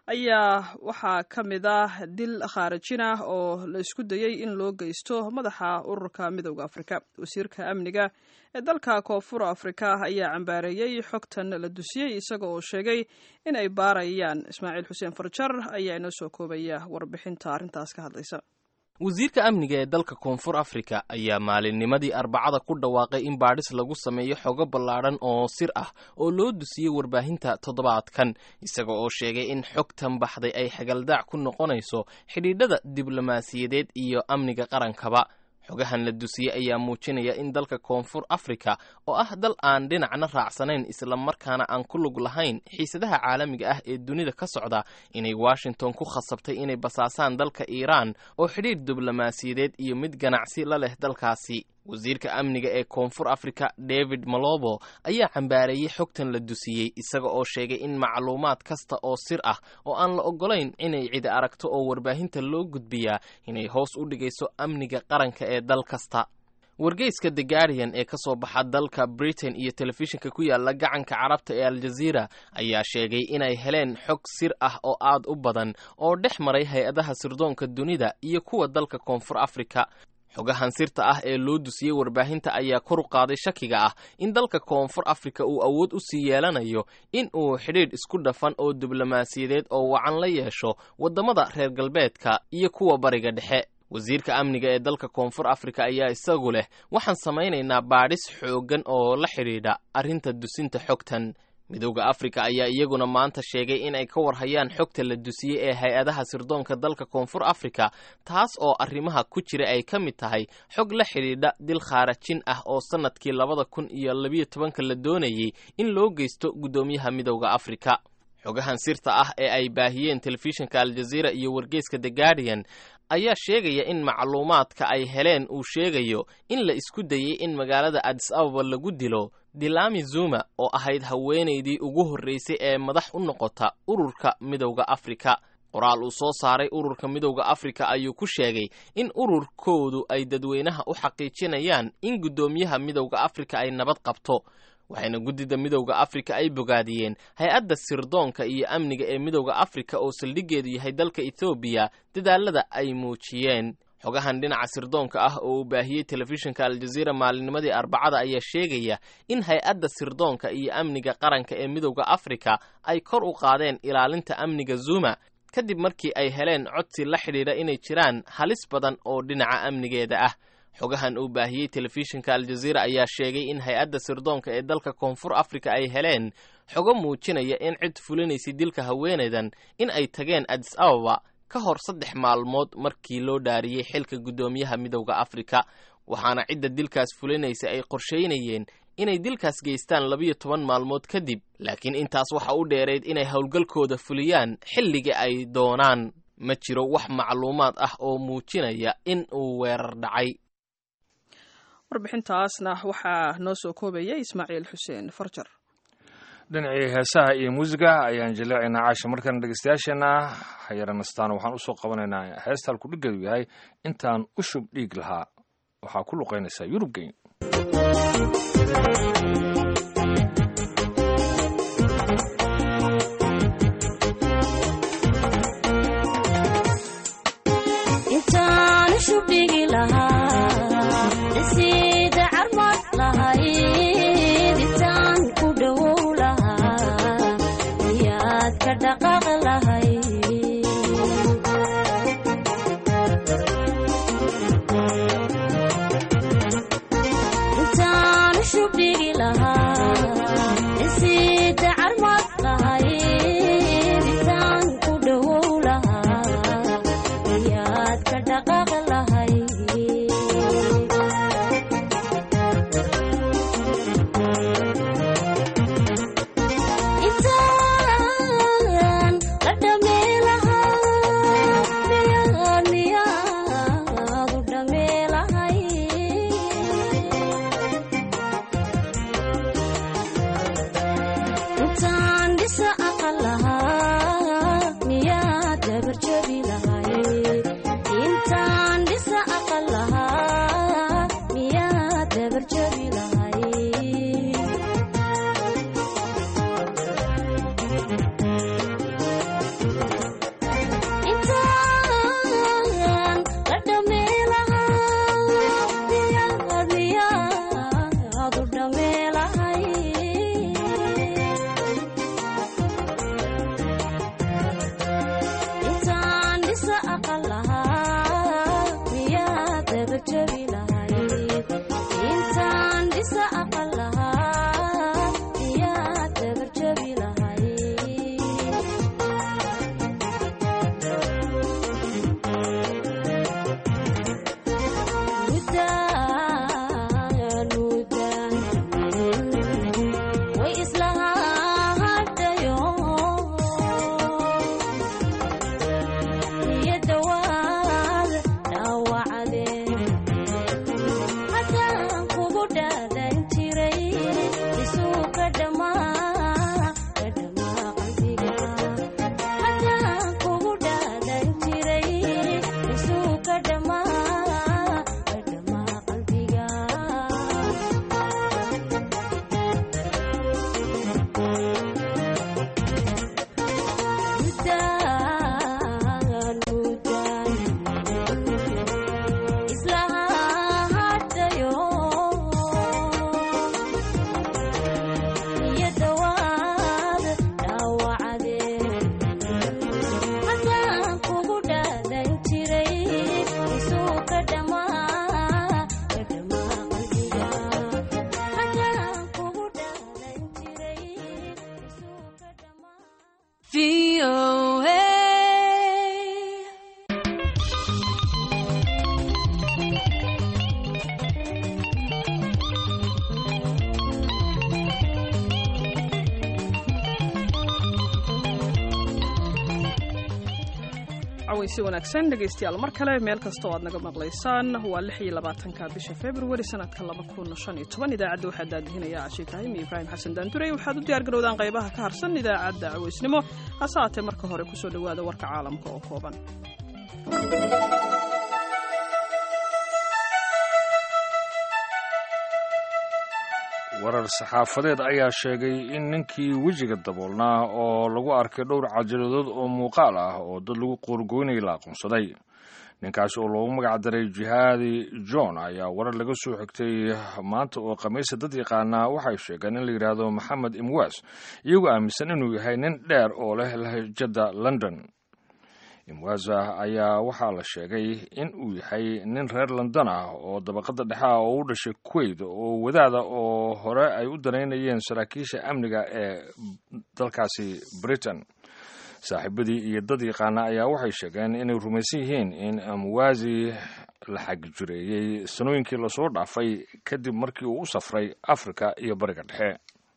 ayaa waxaa ka mid ah dil khaarajin ah oo la isku dayey in loo geysto madaxa ururka midooda afrika wasiirka amniga ee dalka koonfur afrika ayaa cambaareeyey xogtan la dusiyey isaga oo sheegay in ay baarayaan ismaaciil xuseen farjar ayaa inoo soo koobaya warbixinta arrintaas ka hadlaysa wasiirka amniga ee dalka koonfur afrika ayaa maalinnimadii arbacada ku dhawaaqay in baadhis lagu sameeyo xogo ballaadhan oo sir ah oo loo dusiyey warbaahinta toddobaadkan isaga oo sheegay in xogtan baxday ay xagaldaac ku noqonayso xidhiidhada diblomaasiyadeed iyo amniga qarankaba xogahan la dusiyey ayaa muujinaya in dalka koonfur afrika oo ah dal aan dhinacna raacsanayn islamarkaana aan ku lug lahayn xiisadaha caalamiga ah ee dunida ka socda inay washington ku khasabtay inay basaasaan dalka iiraan oo xidhiidh diblomaasiyadeed iyo mid ganacsi la leh dalkaasi wasiirka amniga ee koonfur afrika david malobo ayaa cambaareeyey xogtan la dusiyey isaga oo sheegay in macluumaad kasta oo sir ah oo aan la oggolayn inay cidi aragto oo warbaahinta loo gudbiyaa inay hoos u dhigayso amniga qaranka ee dal kasta wargeyska the guardian ee ka soo baxa dalka britain iyo telefishinka ku yaala gacanka carabta ee aljaziira ayaa sheegay inay heleen xog sir ah oo aad u badan oo dhex maray hay-adaha sirdoonka dunida iyo kuwa dalka koonfur afrika xogahan sirta ah ee loo dusiyey warbaahinta ayaa kor u qaaday shakiga ah in dalka koonfur afrika uu awood u sii yeelanayo in uu xidhiidh isku dhafan oo diblomaasiyadeed oo wacan la yeesho waddamada reer galbeedka iyo kuwa bariga dhexe wasiirka amniga ee dalka koonfur afrika ayaa isagu leh waxaan samaynaynaa baadhis xooggan oo la xidhiidha arrinta dusinta xogtan midowda afrika ayaa iyaguna maanta sheegay in ay ka warhayaan xogta la dusiyey ee hay-adaha sirdoonka dalka koonfur afrika taas oo arrimaha ku jira ay ka mid tahay xog la xidhiidha dil khaarajin ah oo sannadkii labada kun iyo labiyo tobanka la doonayey in loo geysto guddoomiyaha midowda afrika xogahan sirta ah ee ay baahiyeen telefishinka aljaziira iyo wargeyska the guardian ayaa sheegaya in macluumaadka ay heleen uu sheegayo in la isku dayey in magaalada adis ababa lagu dilo dilami zuma oo ahayd haweenaydii ugu horreysay ee madax u noqota ururka midowda afrika qoraal uu soo saaray ururka midowda afrika ayuu ku sheegay in ururkoodu ay dadweynaha u xaqiijinayaan in guddoomiyaha midowda afrika ay nabad qabto waxayna guddida midowda afrika ay bogaadiyeen hay-adda sirdoonka iyo amniga ee midowda afrika oo saldhiggeedu yahay dalka ethoobiya dadaalada ay muujiyeen xogahan dhinaca sirdoonka ah oo uu baahiyey telefishinka aljaziira maalinnimadii arbacada ayaa sheegaya in hay-adda sirdoonka iyo amniga qaranka ee midowda afrika ay kor u qaadeen ilaalinta amniga zuma kadib markii ay heleen codsi la xidhiidha inay jiraan halis badan oo dhinaca amnigeeda ah xogahan uu baahiyey telefishinka aljaziira ayaa sheegay in hay-adda sirdoonka ee dalka koonfur afrika ay heleen xogo muujinaya in cid fulinaysay dilka haweenaydan in ay tageen adis ababa ka hor saddex maalmood markii loo dhaariyey xilka guddoomiyaha midowda afrika waxaana cidda dilkaas fulinaysa ay qorshaynayeen inay dilkaas geystaan labiyo toban maalmood kadib laakiin intaas waxa u dheerayd inay howlgalkooda fuliyaan xilliga ay doonaan ma jiro wax macluumaad ah oo muujinaya in uu weerar dhacay warbixintaasna waxaa noo soo koobaya ismaaciil xuseen farjar dhinacii heesaha iyo muusiga ayaan jaleecaynaa caasha markana dhegeystayaasheenna hayaranastaan waxaan usoo qabanaynaa heesta halku dhiggeedu yahay intaan u shub dhiig lahaa waxaa ku luqaynaysaa yurubgeyn intaan shubdhigi lahaa cawaysi wanaagsan dhegaystayaal mar kale meel kasta oo aad naga maqlaysaan waa lix iyo labaatanka bisha februari sanadka laba kun shan iyo toban idaacadda waxaa daadihinaya cashi ibraahim iyo ibraahim xasan daandurey waxaad u diyaar garowdaan qaybaha ka harsan idaacadda cawaysnimo hase haatee marka hore kusoo dhowaada warka caalamka oo kooban warar saxaafadeed ayaa sheegay in ninkii wejiga daboolnaa oo lagu arkay dhowr cajaladood oo muuqaal ah oo dad lagu qoorgoynayay la aqoonsaday ninkaasi oo loogu magac daray jihaadi john ayaa warar laga soo xigtay maanta oo khamiisa dad yaqaanaa waxay sheegeen in la yidhaahdo maxamed imwas iyagoo aaminsan inuu yahay nin dheer oo leh lahjada london imwaza ayaa waxaa la sheegay in uu yahay nin reer london ah oo dabaqada dhexe ah oo u dhashay kuwait oo wadaada oo hore ay u danaynayeen saraakiisha amniga ee dalkaasi britain saaxiibadii iyo dad yaqaana ayaa waxay sheegeen inay rumaysan yihiin in amwazi la xagjireeyey sanooyinkii lasoo dhaafay kadib markii uu u safray africa iyo bariga dhexe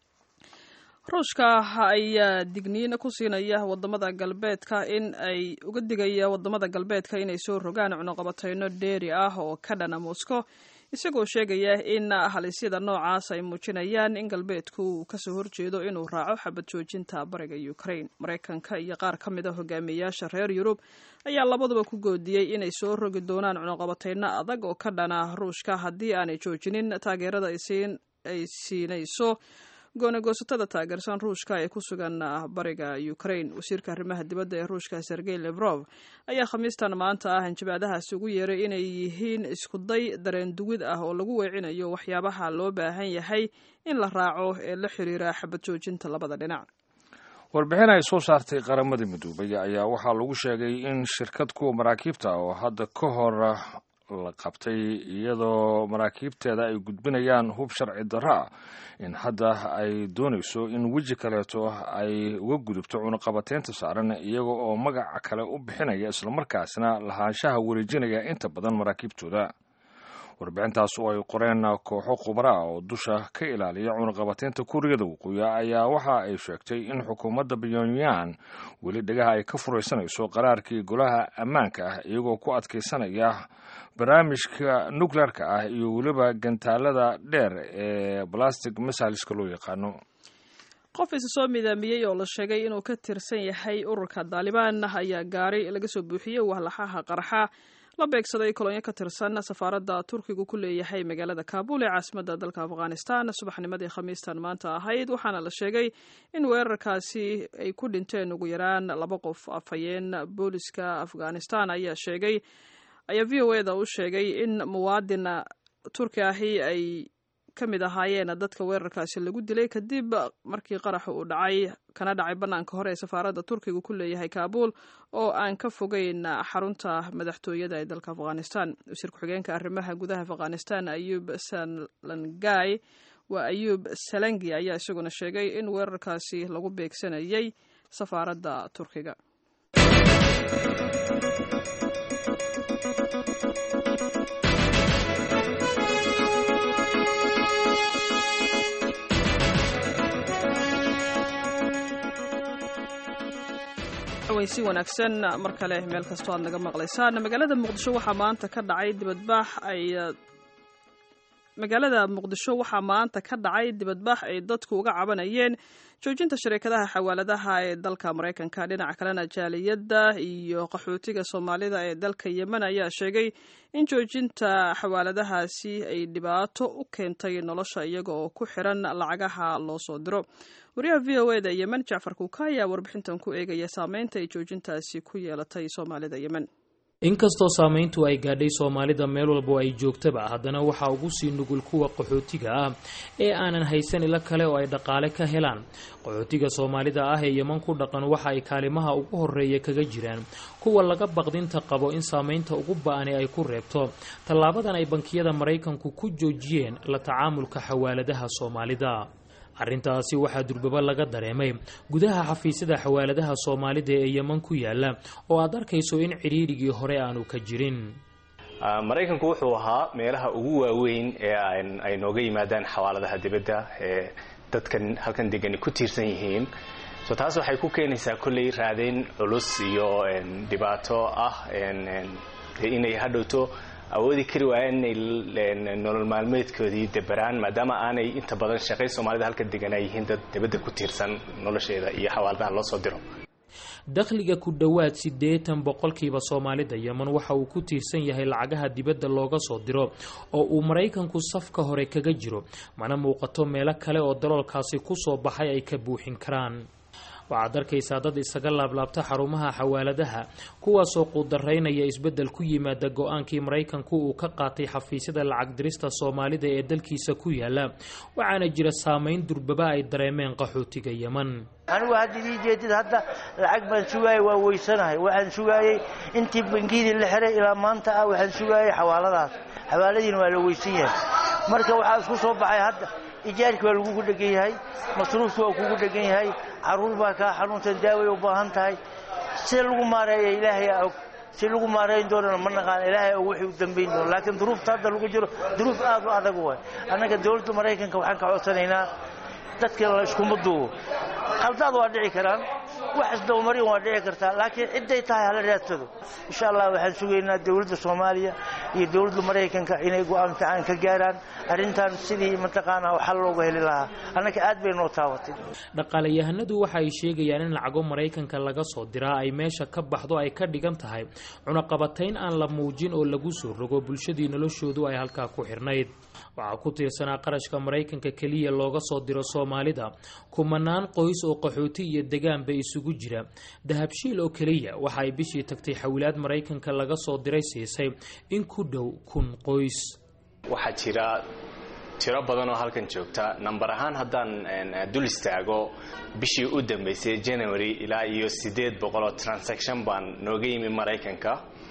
ruushka ayaa digniin ku siinaya wadamada galbeedka in ay uga digaya wadamada galbeedka inay soo rogaan cunuqabateyno dheeri ah oo ka dhana moscow isagoo sheegaya in halisyada noocaas ay muujinayaan in galbeedku uu kasoo horjeedo inuu raaco xabad joojinta bariga ukraine maraykanka iyo qaar ka mid a hogaamiyeyaasha reer yurub ayaa labaduba ku goodiyey inay soo rogi doonaan cunuqabateyno adag oo ka dhana ruushka haddii aanay joojinin taageerada ay siinayso goonagoosatada taageersan ruushka ee ku sugan bariga ukraine wasiirka arrimaha dibadda ee ruushka sergey levrov ayaa khamiistan maanta ah hanjabaadahaasi ugu yeeray inay yihiin iskuday dareen duwid ah oo lagu weecinayo waxyaabaha loo baahan yahay in la raaco ee la xiriira xabad joojinta labada dhinac warbixin ay soo saartay qaramada midoobay ayaa waxaa lagu sheegay in shirkad kuwa maraakiibta oo hadda ka hor la qabtay iyadoo maraakiibteeda ay gudbinayaan hub sharci darro ah in hadda ay doonayso in weji kaleeto ay uga gudubto cunuqabateynta saaran iyaga oo magaca kale u bixinaya islamarkaasna lahaanshaha wareejinaya inta badan maraakiibtooda warbixintaas oo ay qoreen kooxo khubara ah oo dusha ka ilaaliya cunuqabateynta kuuriyada waqooyi ayaa waxa ay sheegtay in xukuumadda pyongyang weli dhagaha ay ka furaysanayso qaraarkii golaha ammaanka ah iyagoo ku adkaysanaya barnaamijka nukleerka ah iyo weliba gantaalada dheer ee balastic missileska loo yaqaano qof isa soo midaamiyey oo la sheegay inuu ka tirsan yahay ururka daalibaan ayaa gaari laga soo buuxiyey wahlaxaha qarxa la beegsaday kolonyo ka tirsan safaaradda turkigu ku leeyahay magaalada kaabul ee caasimadda dalka afghanistan subaxnimadii khamiistan maanta ahayd waxaana la sheegay in weerarkaasi ay ku dhinteen ugu yaraan laba qof afhayeen booliska afghanistan ayaa sheegay ayaa v o eda u sheegay in muwaadin turki ahi ay ka mid ahaayeen dadka weerarkaasi lagu dilay kadib markii qaraxa uu dhacay kana dhacay bannaanka hore ee safaaradda turkiga ku leeyahay kaabul oo aan ka fogeyn xarunta madaxtooyada ee dalka afghanistan wasiir ku-xigeenka arrimaha gudaha afghanistan ayub salangay waa ayub salangi ayaa isaguna sheegay in weerarkaasi lagu beegsanayay safaaradda turkiga si wanaagsan mar kale meel kastoo aad naga maqlaysaan magaalada muqdisho waxaa maanta ka dhacay dibadbaax ay magaalada muqdisho waxaa maanta ka dhacay dibadbaax ay dadku uga cabanayeen joojinta shariikadaha xawaaladaha ee dalka maraykanka dhinaca kalena jaaliyadda iyo qaxootiga soomaalida ee dalka yemen ayaa sheegay in joojinta xawaaladahaasi ay dhibaato u keentay nolosha iyaga oo ku xiran lacagaha loo soo diro wariyaha v o eda yemen jacfar kuuka ayaa warbixintan ku eegaya saameynta ay joojintaasi ku yeelatay soomaalida yemen inkastoo saamayntu ay gaadhay soomaalida meel walbo ay joogtaba haddana waxaa ugu sii nugul kuwa qaxootiga ah ee aanan haysan ilo kale oo ay dhaqaale ka helaan qaxootiga soomaalida ah ee yeman ku dhaqan waxa ay kaalimaha ugu horeeya kaga jiraan kuwa laga baqdinta qabo in saamaynta ugu ba-ani ay ku reebto tallaabadan ay bankiyada maraykanku ku joojiyeen la tacaamulka xawaaladaha soomaalida arrintaasi waxaa durbaba laga dareemay gudaha xafiisyada xawaaladaha soomaalida ee yeman ku yaala oo aad arkayso in cidhiidhigii hore aanu ka jirin maraykanku wuxuu ahaa meelaha ugu waaweyn ee ay nooga yimaadaan xawaaladaha dibadda ee dadkan halkan degani ku tiirsan yihiin so taas waxay ku keenaysaa kolley raadayn culus iyo dhibaato ah inay hadhowto awoodi kari waayeen inay nolol maalmeedkoodii deberaan maadaama aanay inta badan shaqay soomaalida halka degan ay yihiin dad dibadda ku tiirsan nolosheeda iyo xawaaladaha loo soo diro dakhliga ku dhowaad siddeetan boqolkiiba soomaalida yeman waxa uu ku tiirsan yahay lacagaha dibadda looga soo diro oo uu maraykanku safka hore kaga jiro mana muuqato meelo kale oo daloolkaasi ku soo baxay ay ka buuxin karaan waxaad arkaysaa dad isaga laablaabta xarumaha xawaaladaha kuwaasoo quudaraynaya isbeddel ku yimaada go-aankii maraykanku uu ka qaatay xafiisyada lacag dirista soomaalida ee dalkiisa ku yaala waxaana jira saameyn durbaba ay dareemeen qaxootiga yeman anigu hadda idii jeedid hadda lacag baan sugaayay waa weysanahay waxaan sugaayey intii bangiyadii la xiray ilaa maanta ah waxaan sugaayay xawaaladaas xawaaladiina waa la weysan yahay marka waxaa isku soo baxay hadda ijaarkii waa lagugu dhegan yahay masruufki waa kugu dhegan yahay caruur baa kaa xanuunsan daaway u baahan tahay si lagu maareeya ilaahay og si lagu maareyn doonana ma naqaan ilaahay og wixii u dambayn doono laakiin duruufta hadda lagu jiro duruuf aad u adag waay annaga dowladda maraykanka waxaan ka codsanaynaa dadka la iskuma duubo khaldaad waa dhici karaan wax isdabamarin waa dhici kartaa laakiin cidday tahay hala raadsado insha allah waxaan sugaynaa dowladda soomaaliya iyo dowladda maraykanka inay go-aan fiican ka gaaraan arrintan sidii mataqaanaa xal looga heli lahaa annaka aad bay noo taabatay dhaqaalayahanadu waxa ay sheegayaan in lacago maraykanka laga soo diraa ay meesha ka baxdo ay ka dhigan tahay cunaqabatayn aan la muujin oo lagu soo rogo bulshadii noloshoodu ay halkaa ku xirnayd waxaa ku tiirsanaa qarashka maraykanka keliya looga soo diro soomaalida kumanaan qoys oo qaxooti iyo degaanba isugu jira dahabshiil oo keliya waxa ay bishii tagtay xawilaad maraykanka laga soo diray siisay in ku dhow kun qoys waxaa jira tiro badan oo halkan joogta namber ahaan haddaan dul istaago bishii u dambeysay january ilaa iyo siddeed boqol oo transaction baan nooga yimi maraykanka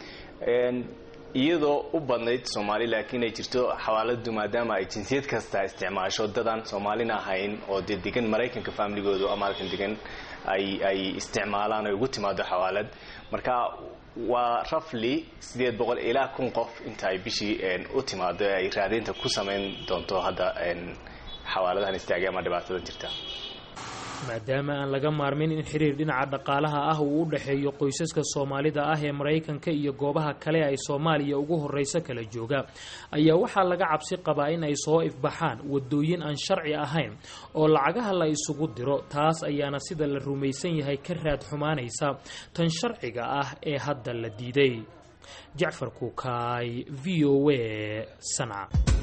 iyadoo u badnayd soomaali laakiin ay jirto xawaaladu maadaama ay jinsiyad kasta isticmaasho dadaan soomaalina ahayn oo dee degan maraykanka familigoodu ama halkan degan ay ay isticmaalaan ay ugu timaado xawaalad marka waa rafly siddeed boqol ilaa kun qof inta ay bishii u timaado ay raadaynta ku samayn doonto hadda xawaaladahan istaagay ama dhibaatadan jirta maadaama aan laga maarmin in xiriir dhinaca dhaqaalaha ah uu u dhexeeyo qoysaska soomaalida ah ee maraykanka iyo goobaha kale ay soomaaliya ugu horreyso kala jooga ayaa waxaa laga cabsi qabaa in ay soo ifbaxaan wadooyin aan sharci ahayn oo lacagaha la isugu diro taas ayaana sida la rumaysan yahay ka raad xumaanaysa tan sharciga ah ee hadda la diiday jacfar kuukaay v o a sanca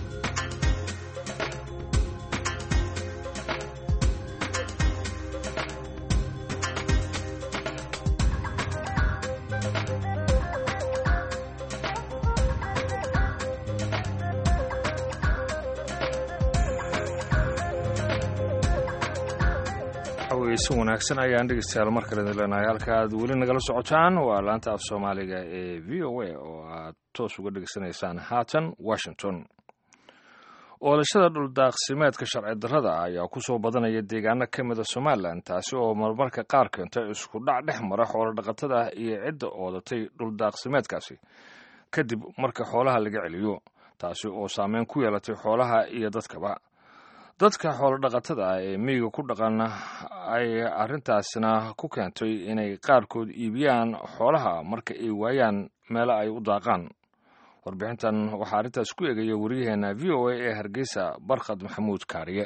si wanaagsan ayaan dhegeystayaal mar kale idin leenahay halka aad weli nagala socotaan waa laanta af soomaaliga ee v o a oo aad toos uga dhegeysanaysaan haatan washington oolashada dhuldaaqsimeedka sharci darrada ayaa ku soo badanaya deegaano ka mida somalilan taasi oo marmarka qaar keenta isku dhac dhex mara xoolo dhaqatada iyo cidda oodatay dhuldaaqsimeedkaasi kadib marka xoolaha laga celiyo taasi oo saameyn ku yeelatay xoolaha iyo dadkaba dadka xoolodhaqatada ah ee miyiga ku dhaqan ay arrintaasna ku keentay inay qaarkood iibiyaan xoolaha marka ay waayaan meelo ay u daaqaan warbixintan waxaa arrintaas ku eegaya waryaheena v o a ee hargeysa barkhad maxamuud kaariye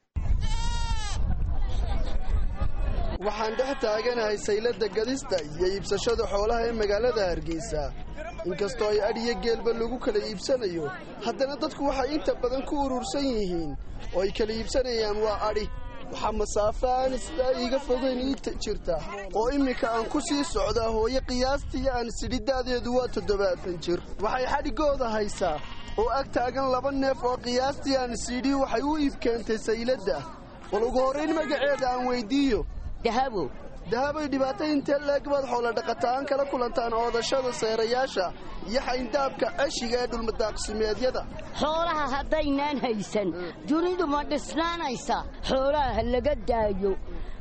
waxaan dhex taaganahay saylada gadista iyo iibsashada xoolaha ee magaalada hargeysa inkastoo ay adhiyo geelba lagu kala iibsanayo haddana dadku waxay inta badan ku urursan yihiin oo ay kala iibsanayaan waa adhi waxaa masaafo aan isdaa iiga fogeyn ii jirta oo imminka aan ku sii socdaa hooyo qiyaastii aan sidhida'deedu waa toddobaatan jir waxay xadhigooda haysaa oo ag taagan laba neef oo qiyaastii aan sidhi waxay u iib keentay sayladda bal ugu horrayn magaceeda aan weyddiiyo dahabo dahabay dhibaato intee leeg baad xoolodhaqataan kala kulantaan oodashada seerayaasha iyo xayndaabka ceshiga ee dhulmadaaqsimeedyada xoolaha haddaynaan haysan dunidu ma dhisnaanaysa xoolaha ha laga daayo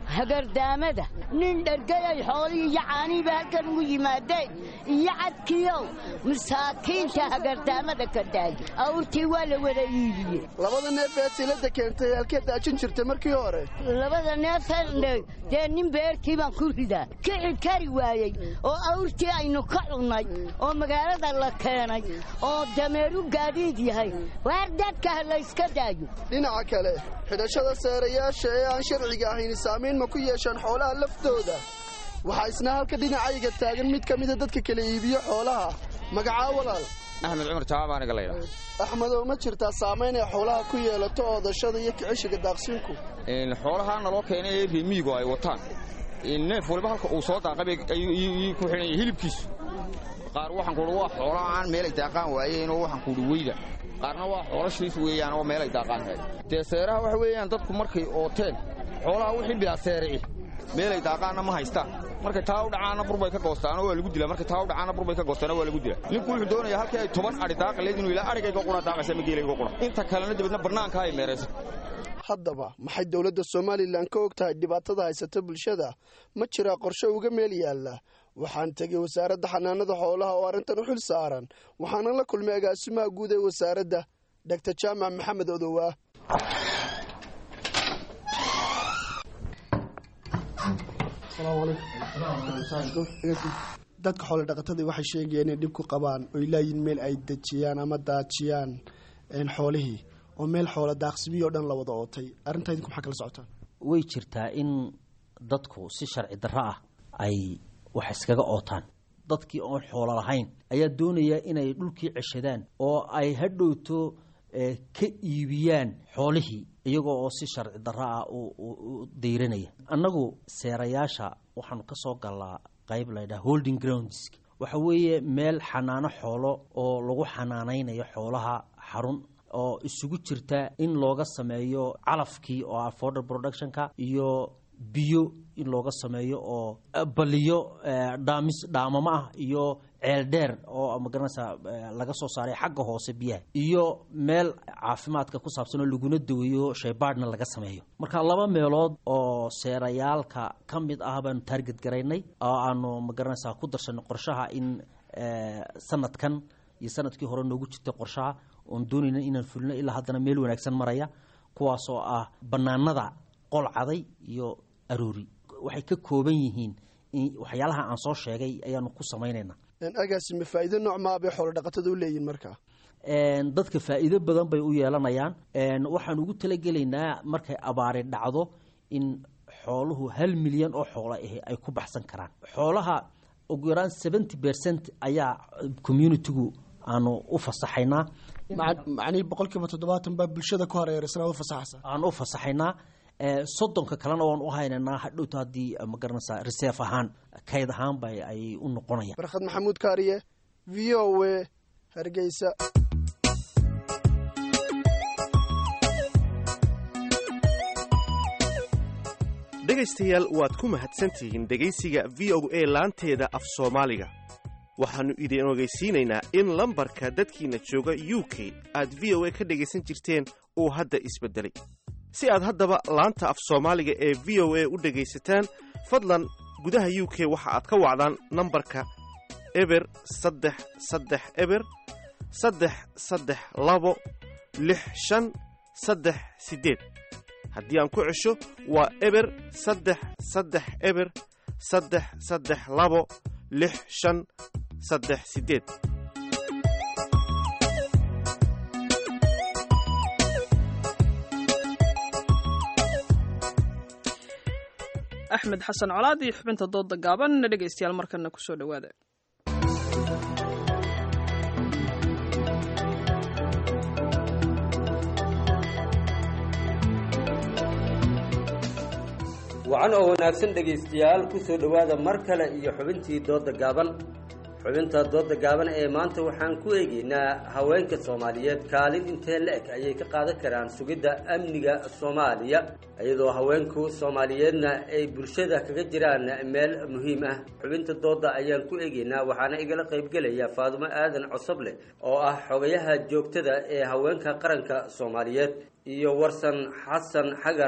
hagardaamada nin dhergayay xoolihii iyo caanihiiba halkan ugu yimaadeen iyo cadkiyow masaakiinta hagardaamada ka daay awrtii waa la wada iibiyey labada neef ee silada keentay halkee daajin jirtay markii hore labada neefan dee nin beertii baan ku ridaa kici kari waayey oo awrtii aynu ka cunnay oo magaalada la keenay oo dameeru gaadiid yahay waar dadka ha layska daayo dhinaca kale xidhashada seerayaasha ee aan sharciga ahayn saamayn ma ku yeeshaan xoolaha laftooda waxaa isna halka dhinacayga taagan mid ka mida dadka kala iibiyo xoolaha magacaa walaal axmed cumar jawaab aniga la yidhaha axmedow ma jirtaa saamayn ay xoolaha ku yeelato oodashada iyo kicishiga daaqsiinku xoolaha naloo keenay ee reemiyigu ay wataan neef waliba halka uu soo daaqay ayuu ku xidhan yahay hilibkiisu qaar waxaan kuuhi waa xoolaha aan meelay daaqaan waayeenoo waxaan kuuhi weyda qaarna waa xoolo shiif weeyaan oo meelay daaqaan hayd dee seeraha waxa weeyaan dadku markay ooteen xoolaha wixii bilaa seerici meelay daaqaanna ma haystaan markay taa u dhacaana burbay ka goostaano waa lagu dilaa markay taa u dhacaana burbay ka goostaana waa lagu dilaa ninku wuxuu doonayaa halkii ay toban adhi daaqa leed inuu ilaa adhigayga qura daaqaysa ma geelayga qura inta kalena dabadna bannaanka ay meerayso haddaba maxay dowladda somalilan ka og tahay dhibaatada haysata bulshada ma jiraa qorshe uga meel yaalla waxaan tegey wasaaradda xanaanada xoolaha oo arrintan u xil saaran waxaana la kulmay agaasimaha guud ee wasaaradda dogtor jaamac maxamed odowaa dadka xoolo dhaqatadii waxay sheegayeen inay dhib ku qabaan oy laayiin meel ay dejiyaan ama daajiyaan xoolihii oo meel xoola daaqsimiyo o dhan la wada ootay arrintaa idinku maxaa kala socotaan way jirtaa in dadku si sharci darro ah ay wax iskaga ootaan dadkii oon xoolo lahayn ayaa doonaya inay dhulkii ceshadaan oo ay hadhowto ka iibiyaan xoolihii iyagoo oo si sharci darro ah u dayranaya annagu seerayaasha waxaanu ka soo galnaa qayb laydhaha holding grounds waxa weeye meel xanaano xoolo oo lagu xanaanaynayo xoolaha xarun oo isugu jirta in looga sameeyo calafkii oo ah forder productionka iyo biyo in looga sameeyo oo baliyo dhaamis dhaamamo ah iyo ceel dheer oo magaranaysa laga soo saaray xagga hoose biyaha iyo meel caafimaadka ku saabsan oo laguna daweeyo shaybaadhna laga sameeyo marka laba meelood oo seerayaalka ka mid ah baanu taarget garaynay oo aanu magaranaysa ku darsanay qorshaha in sanadkan iyo sanadkii hore noogu jirtay qorshaha oon doonayna inaan fulino ilaa haddana meel wanaagsan maraya kuwaasoo ah bannaanada qolcaday iyo aroori waxay ka kooban yihiin waxyaalaha aan soo sheegay ayaanu ku samaynaynaa agaasime faa'iido nooc maa bay xoolo dhaqatada u leeyihin markaa dadka faa'iido badan bay u yeelanayaan waxaan ugu talagelaynaa markay abaari dhacdo in xooluhu hal milyan oo xoolo ahi ay ku baxsan karaan xoolaha ugu yaraan seventy percent ayaa communitigu aanu u fasaxaynaa macnihii boqolkiiba toddobaatan baa bulshada ku hareeraysan u fasaxaysa aan u fasaxaynaa soddonka kalena waan u haynaynaa hadhowta haddii magaranaysaa reserve ahaan kayd ahaan ba ay u noqonayaan barkhad maxamuud kaariye v o a hargeysa dhegaystayaal waad ku mahadsantihiin dhegaysiga v o a laanteeda af soomaaliga waxaannu idin ogeysiinaynaa in lambarka dadkiinna jooga u k aad v o a ka dhegaysan jirteen uu hadda isbeddelay si aad haddaba laanta af soomaaliga ee v o a u dhegaysataan fadlan gudaha u k waxa aad ka wacdaan nambarka eber saddex saddex eber saddex saddex labo lix shan saddex siddeed haddii aan ku cesho waa eber saddex saddex eber saddex saddex labo lix shan saddex siddeed axmed xasan colaad iyo xubinta dooda gaaban dhegaystayaal markana kusoo dhowaada wacan oo wanaagsan dhegaystayaal ku soo dhowaada mar kale iyo xubintii dooda gaaban xubinta dooda gaaban ee maanta waxaan ku eegaynaa haweenka soomaaliyeed kaalin intee la-eg ayay ka qaadan karaan sugidda amniga soomaaliya iyadoo haweenku soomaaliyeedna ay bulshada kaga jiraan meel muhiim ah xubinta dooda ayaan ku eegaynaa waxaana igala qaybgelaya faadumo aadan cosoble oo ah xogayaha joogtada ee haweenka qaranka soomaaliyeed iyo warsan xasan xagar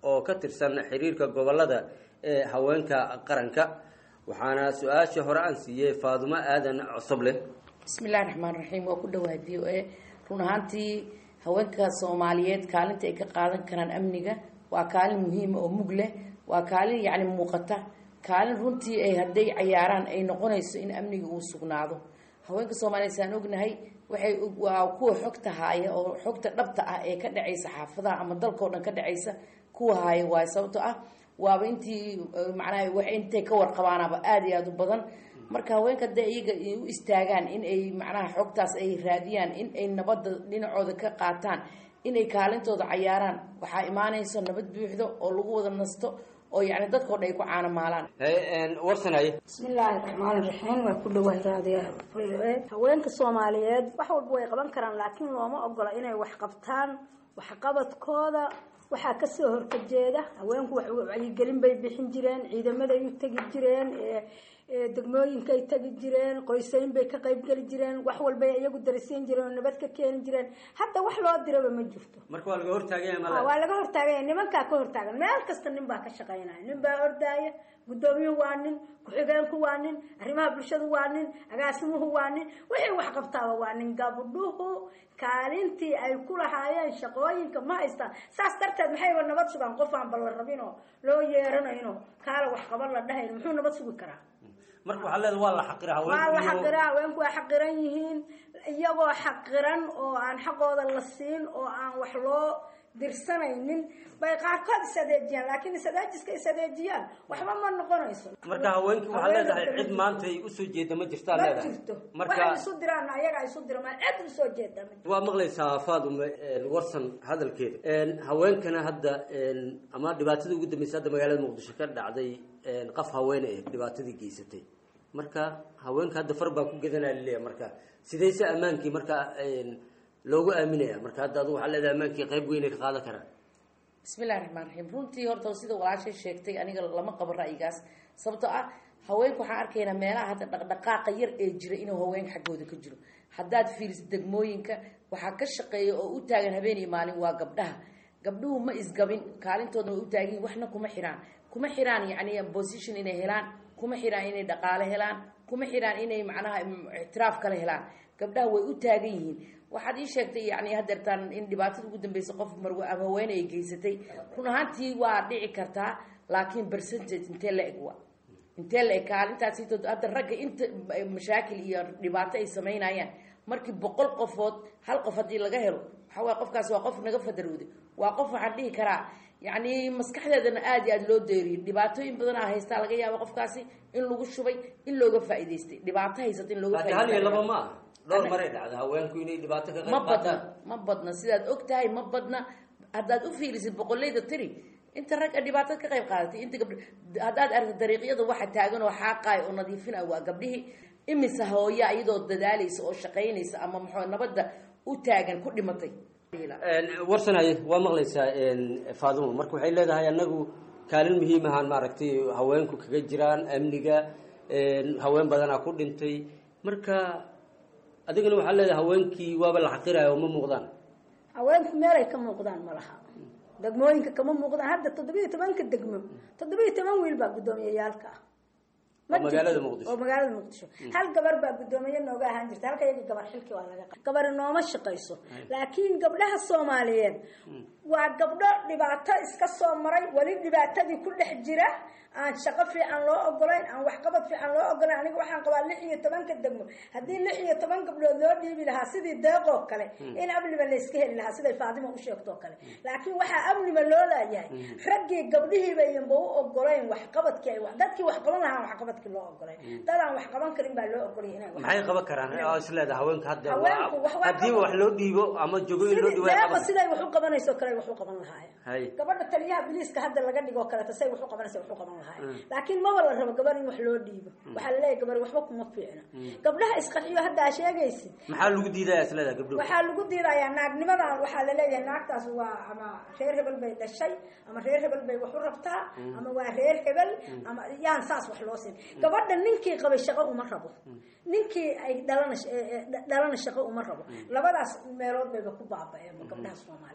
oo ka tirsan xiriirka gobolada ee haweenka qaranka waxaana su-aashii hore aan siiyey faadumo aadan cosoble bismillahi raxmaan raxiim waa ku dhawaad v o a run ahaantii haweenka soomaaliyeed kaalinta ay ka qaadan karaan amniga waa kaalin muhiima oo mug leh waa kaalin yacni muuqata kaalin runtii ay hadday cayaaraan ay noqonayso in amniga uu sugnaado haweenka soomaaliyeed saan ognahay waxay waa kuwa xogta haaya oo xogta dhabta ah ee ka dhacaysa xaafadaha ama dalkao dhan ka dhacaysa kuwa haaya waayo sababto ah waaba intii macnaha wax intay ka warqabaanaba aada iyo aada u badan marka haweenka hadday iyaga u istaagaan in ay macnaha xogtaas ay raadiyaan in ay nabadda dhinacooda ka qaataan inay kaalintooda cayaaraan waxaa imaanayso nabad buuxdo oo lagu wada nasto oo yacni dadkao dhan ay ku caanamaalaan warsanay bismillaahi raxmaani raxiim waa ku dhawahay raadiya haweenka soomaaliyeed wax walba way qaban karaan laakiin looma ogola inay wax qabtaan waxqabadkooda waxaa kasoo horkajeeda haweenku wacyigelin bay bixin jireen ciidamaday u tegi jireen degmooyinkay tegi jireen qoysayn bay ka qaybgeli jireen wax walbay iyagu darisiin jireen oo nabad ka keeni jireen hadda wax loo diraba ma jirto marka waa laga hortaagaya waa laga hortaagaya nimankaa ka hortaagan meel kasta nin baa ka shaqaynaya nin baa ordaaya guddoomiyuhu waa nin ku-xigeenku waa nin arrimaha bulshadu waa nin agaasimuhu waa nin wixii wax qabtaaba waa nin gabdhuhu kaalintii ay ku lahaayeen shaqooyinka ma haystaan saas darteed maxayba nabad sugaan qof aan balla rabinoo loo yeeranayno kaala wax qaban la dhahayn muxuu nabad sugi karaa marka waxaa leeda waa la xaqira waa la xaqira haweenku waa xaqiran yihiin iyagoo xaqiran oo aan xaqooda la siin oo aan wax loo dirsanaynin bay qaarkood isadeejiyaan laakiin isadeejiska isadeejiyaan waxba ma noqonayso marka haweenkii waxaa leedahay cid maanta ay usoo jeeda ma jirtaa ma leedahay jirto marka waxay isu diraan ayaga isu dirmaan cid usoo jeeda ma jirto waa maqlaysaa faadume warsan hadalkeeda haweenkana hadda ama dhibaatadii ugu dambeysay hadda magaalada muqdisho ka dhacday qaf haweene eh dhibaatadii geysatay marka haweenka hadda far baa ku gedanaa laleeyahay marka sidayse ammaankii marka loogu aaminaya marka hadda adu waxaa leedahay ammaankii qayb weyn ay ka qaadan karaan bismillahi raxmaan raxiim runtii horta sida walaashay sheegtay aniga lama qabo ra'yigaas sababtoo ah haweenku waxaan arkaynaa meelaha hadda dhaqdhaqaaqa yar ee jira inuu haweenka xaggooda ka jiro haddaad fiiriso degmooyinka waxaa ka shaqeeya oo u taagan habeen iyo maalin waa gabdhaha gabdhuhu ma isgabin kaalintoodna way u taagan waxna kuma xiraan kuma xiraan yacni position inay helaan kuma xiraan inay dhaqaale helaan kuma xiraan inay macnaha ictiraaf kale helaan gabdhaha way u taagan yihiin waxaad ii sheegtay yani hadeertaan in dhibaatada ugu dambeysa qof marwe ama haweene ay geysatay run ahaantii waa dhici kartaa laakiin percentage intee la eg wa intee la eg kaalintaas hadda ragga inta mashaakil iyo dhibaato ay samaynayaan markii boqol qofood hal qof haddii laga helo waxaa waye qofkaas waa qof naga fadarowday waa qof waxaan dhihi karaa yacni maskaxdeedana aada iyo aada loo deeriyay dhibaatooyin badan a haystaa laga yaaba qofkaasi in lagu shubay in looga faa'iidaystay dhibaato haysata in looga laakiin hal iyo laba ma aha dhowr maray dhacda haweenku inay dhibaato ka ma qayb badna qaataan ma badna sidaad og tahay ma badna haddaad u fiirisid boqolleyda tiri inta ragga dhibaatada ka qayb qaadatay inta gabdh haddaad aragta dariiqyada waxa taagan oo xaaqaay oo nadiifina waa gabdhihii imise hooya iyadoo dadaalaysa oo shaqaynaysa ama muxuu nabadda u taagan ku dhimatay warsanaye waa maqlaysaa faadumo marka waxay leedahay anagu kaalin muhiim ahaan maaragtay haweenku kaga jiraan amniga haween badanaa ku dhintay marka adigana waxaa leedahay haweenkii waaba la xaqiraya oo ma muuqdaan haweenku meelay ka muuqdaan ma laha degmooyinka kama muuqdaan hadda toddobiyo tobanka degmo toddobiyo toban wiil baa guddoomiyayaalka ah Ma Oo magaalada jirto. Muqdisho. oo magaalada muqdisho hal gabar baa guddoomiye nooga ahaan jirta halka iyaga gabar xilkii waa laga qa- gabari nooma shaqayso laakiin gabdhaha soomaaliyeed waa gabdho dhibaato iska soo maray weli dhibaatadii ku dhex jira aan shaqo fiican loo ogolayn aan waxqabad fiican loo ogolayn aniga waxaan qabaa lix iyo tobanka degmo haddii lix iyo toban gabdhood loo dhiibi lahaa sidii deeqoo kale in amniba layska heli lahaa siday faadima u sheegtoo kale laakiin waxaa amniba loo laayahay raggii gabdhihiiba iyanba u ogolayn waxqabadkii ay wax- dadkii wax qaban lahaa waxqabadkii loo ogolayn dad aan wax qaban karin baa loo ogolay inay wax maxay qaban karaan oo is leedahay haweenka hadda Haweenku wax waa haddiiba wax loo dhiibo ama jogo in loo sidii dhiibo ay deeqa qaban siday wax u qabanayso kale ay wax u qaban lahaayeen hay gabadha taliyaha biliiska hadda laga dhigoo kaleeto say wax u qabanaysa wax u qaban lahaayeen Mm. laakiin maba la rabo gabar in wax loo dhiibo waxaa laleeyahay gabar waxba kuma fiicna Mm. gabdhaha isqarxiyo hadda aa sheegaysid maxaa lagu diidaya is leedahay gabdhuhu waxaa lagu diidayaa naagnimadan waxaa laleeyahay naagtaas waa ama reer hebel bay dhashay ama reer hebel bay wax u rabtaa Mm. ama waa reer hebel Mm. ama yaan saas wax loo siin gabadha ninkii qabay shaqo uma rabo ninkii ay dhalana sh- ee- ee dhalana shaqo uma rabo labadaas meelood bayba ku baaba'een gabdhaha soomaaliyeed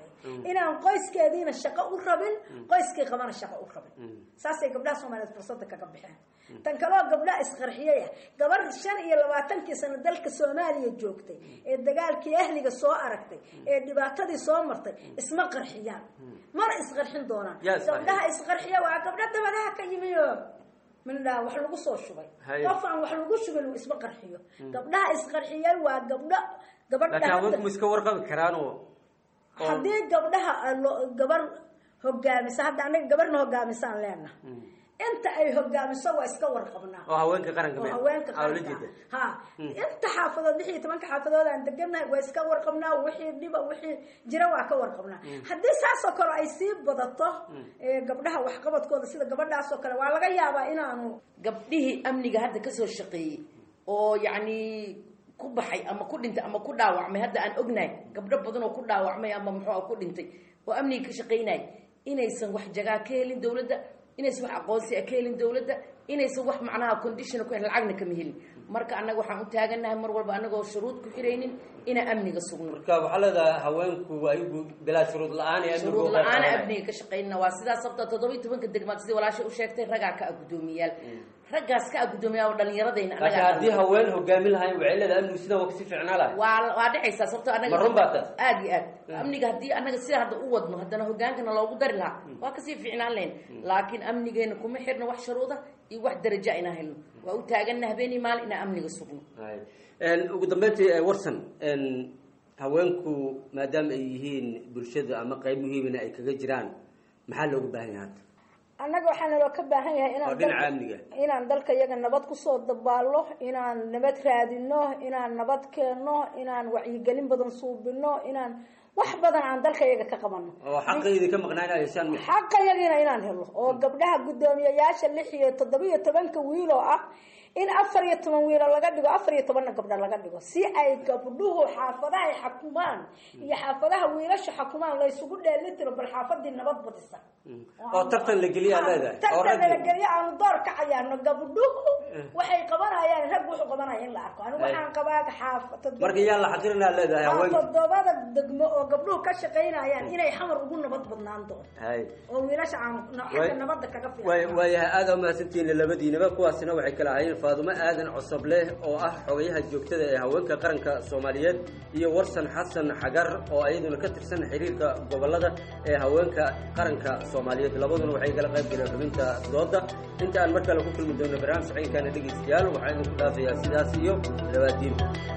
inaan qoyskeediina shaqo u rabin qoyskii qabana shaqo u rabin saasay gabdhaha soomaaliyeed fursadda kaga baxeen tan kaloo gabdhaha isqarxiyey ah gabar shan iyo labaatankii sano dalka soomaaliya joogtay ee dagaalkii ahliga soo aragtay ee dhibaatadii soo martay isma qarxiyaan mana isqarxin doonaan Yaa isqarxiya. gabdhaha isqarxiya waa gabdho dabadaha ka yimiyo mindhaa wax lagu soo shubay Haye. qof aan wax lagu shubin uu isma qarxiyo gabdhaha isqarxiyay waa gabdho gabadha laakiin hadda- haweenku ma iska warqabi karaan oo oo- haddii gabdhaha ah lo- gabar hogaamisa hadda anaga gabarna hogaamisaan leenaha inta ay hogaamiso waa iska warqabnaa oo haweenka qaranka oo meel haweenka Aa, ula qaranka jeeda ha inta xaafadood lix iyo tobanka xaafadood aan degannahay waa iska warqabnaa wixii dhiba wixii jira waa ka warqabnaa haddii saasoo kale ay sii badato ee, gabdhaha waxqabadkooda sida gabadhaasoo kale waa laga yaabaa inaanu gabdhihii amniga hadda kasoo shaqeeyey oo yacni ku baxay ama ku dhintay ama ku dhaawacmay hadda aan ognahay gabdho badan oo ku dhaawacmay ama muxuu ku dhintay oo amniga ka shaqaynay inaysan wax jagaa ka helin dowladda inaysan wax aqoonsi ah ka helin dowladda inaysan wax macnaha condition ku helin lacagna kama helin marka annaga waxaan u taagannahay mar walba annagoo shuruud ku xiraynin inaan amniga sugno marka waxaa leedahay haweenku ayagu bilaa shuruud la-aan ee amnigu shuruud u la-aan qeybqaadanaya. amniga ka shaqaynana waa sidaas sababta toddoba iyo tobanka degmaad sidii walaasha u sheegtay ragaa ka ah guddoomiyaal raggaas ka ah guddoomiyaal oo dhallinyaradayna laakiin haddii haween hogaamin lahayn waxay leedahay amnigu sidan waa kasii ficnaa lahay waa waa dhacaysaa sababtoo anaga Ma run baa taas? aad iyo aad amniga haddii anaga sida hadda u wadno haddana hogaankana loogu dari lahaa waa kasii fiicnaan lahayn laakiin amnigeena kuma xirna wax shuruuda iyo wax daraja inaan helno waa u taaganna habeenii maalin inaan amniga sugno Hay. Een, ugu dambeyntii eh, warsan een, haweenku maadaama ay yihiin bulshada ama qayb muhiimina ay kaga jiraan maxaa loogu baahan yahay hadda annaga waxaa naloo ka baahan yahay oo inaan dhinaca dalka- amniga inaan dalka iyaga nabad kusoo dabaallo inaan nabad raadino inaan nabad keenno inaan wacyigelin badan suubino inaan wax badan aan dalka iyaga ka qabano oo xaqaydi ka maqnaanaya shan xaqa yagiina inaan helo oo gabdhaha guddoomiyayaasha lix iyo toddoba iyo tobanka wiil oo ah in afar iyo toban wiilo laga dhigo afar iyo tobanna gabdha laga dhigo si ay gabdhuhu xaafadaha ay xakumaan iyo xaafadaha wiilasha xakumaan laysugu dheelitiro bal xaafadii nabad badisa oo tartan la geliya aad leedahay oo tartan raggi nalagelyo aanu door ka cayaarno gabdhuhu waxay qabanayaan rag wuxuu qabanaya in la arko anigu Hay. waxaan qabaa xaaf toddoba- marka yaa la xaqirina aad leedahay waa haweenka toddobada degmo oo gabdhuhu ka shaqaynayaan inay xamar ugu nabad badnaan doonto hay oo wiilasha aan Way- xagga nabadda kaga waay fiican waayahay aada umahadsantihiin labadiinaba kuwaasina waxay kala ahaayeen faadumo aadan cosobleh oo ah xogayaha joogtada ee haweenka qaranka soomaaliyeed iyo warsan xasan xagar oo iyaduna ka tirsan xiriirka gobolada ee haweenka qaranka soomaaliyeed labaduna waxay kala qayb galeen xubinta dooda inta aan mar kale ku kulmi doono barnaamij saciinkaana dhegeystayaal waxaa idinku dhaafayaa sidaas iyo labaadiin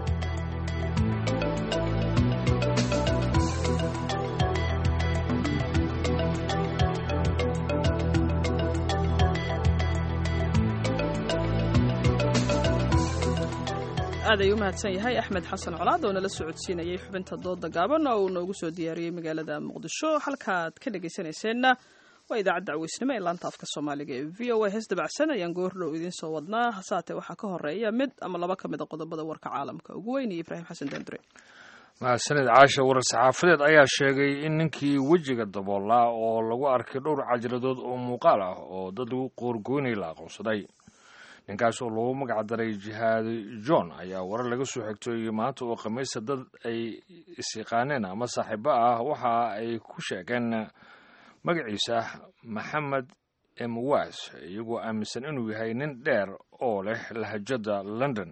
aad ay u mahadsan yahay axmed xasan colaad oo nala socodsiinayay xubinta dooda gaaban oo uu noogu soo diyaariyey magaalada muqdisho halkaad ka dhegaysanayseena waa idaacadda caweysnimo ee laanta afka soomaaliga ee v o a hees dabacsan ayaan goordhow idiin soo wadnaa hasaatee waxaa ka horeeya mid ama laba ka mid a qodobada warka caalamka ugu weyn iyo ibraahim xasan daandure mahadsanid caasha warar saxaafadeed ayaa sheegay in ninkii wejiga daboolaa oo lagu arkay dhowr cajaladood oo muuqaal ah oo dad lagu qoorgoynay la aqoonsaday ninkaas oo lagu magac daray jihaadi john ayaa warar laga soo xigtay maanta oo khamiista dad ay isyaqaaneen ama saaxiibo ah waxa ay ku sheegeen magaciisa maxamed emwas iyagoo aaminsan inuu yahay nin dheer oo leh lahajada london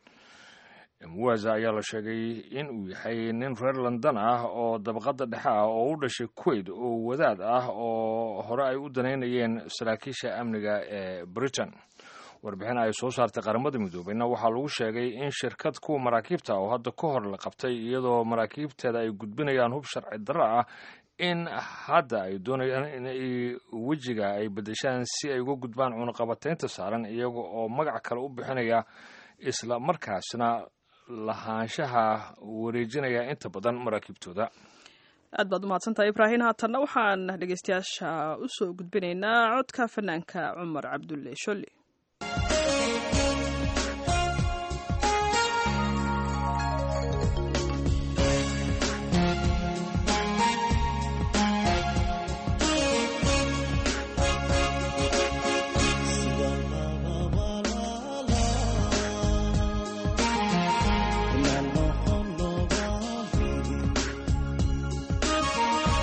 emwaza ayaa la sheegay in uu yahay nin reer london ah oo dabaqada dhexe ah oo u dhashay kuwait oo wadaad ah oo hore ay u danaynayeen saraakiisha amniga ee britain warbixin ay soo saartay qaramada midoobeyna waxaa lagu sheegay in shirkad kuwa maraakiibta oo hadda ka hor la qabtay iyadoo maraakiibteeda ay gudbinayaan hub sharci darro ah in hadda ay doonayaan in ay wejiga ay bedeshaan si ay uga gudbaan cunaqabateynta saaran iyaga oo magac kale u bixinaya isla markaasna lahaanshaha wareejinaya inta badan maraakiibtooda aad baad umahadsantahay ibraahim haatanna waxaan dhegeystayaasha usoo gudbinaynaa codka fanaanka cumar cabdulle sholli Thank you.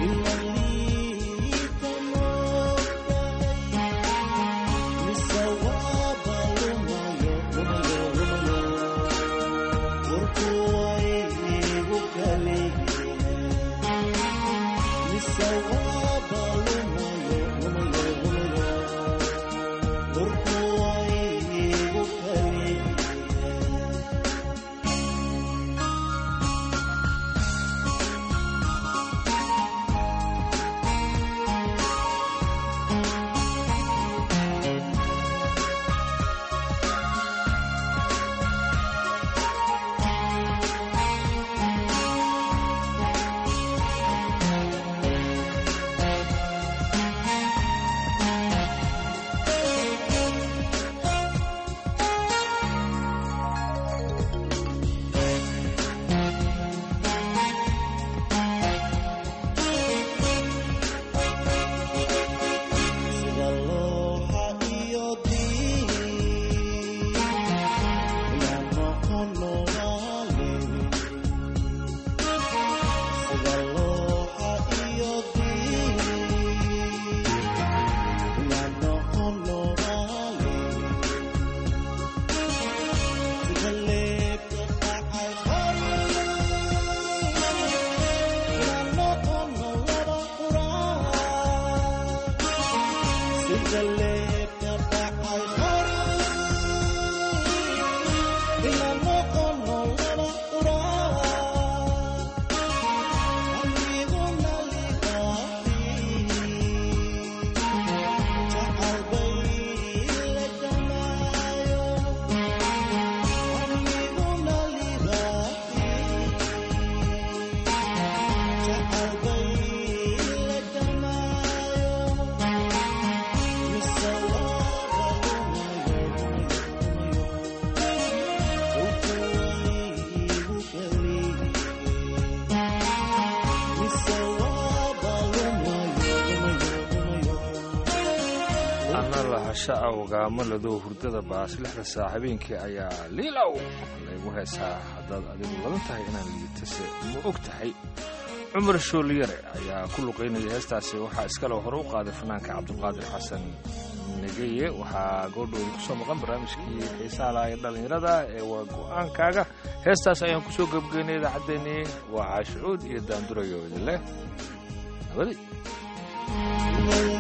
lahasha awgaamalado hurdada baas lixda saa habeenkii ayaa liilow laygu heesaa haddaad adigu ladan tahay inaan liitase ma og tahay cumar shooliyare ayaa ku luqaynaya heestaasi waxaa iskale hore u qaaday fanaanka cabdulqaadir xasan negeye waxaa goodhowda kusoo maqan barnaamijkii xiisaha laha ee dhallinyarada ee waa go'aankaaga heestaas ayaan kusoo gebgeynay idaacaddeenii waa caashicuud iyo daandurayo idin leh nabadi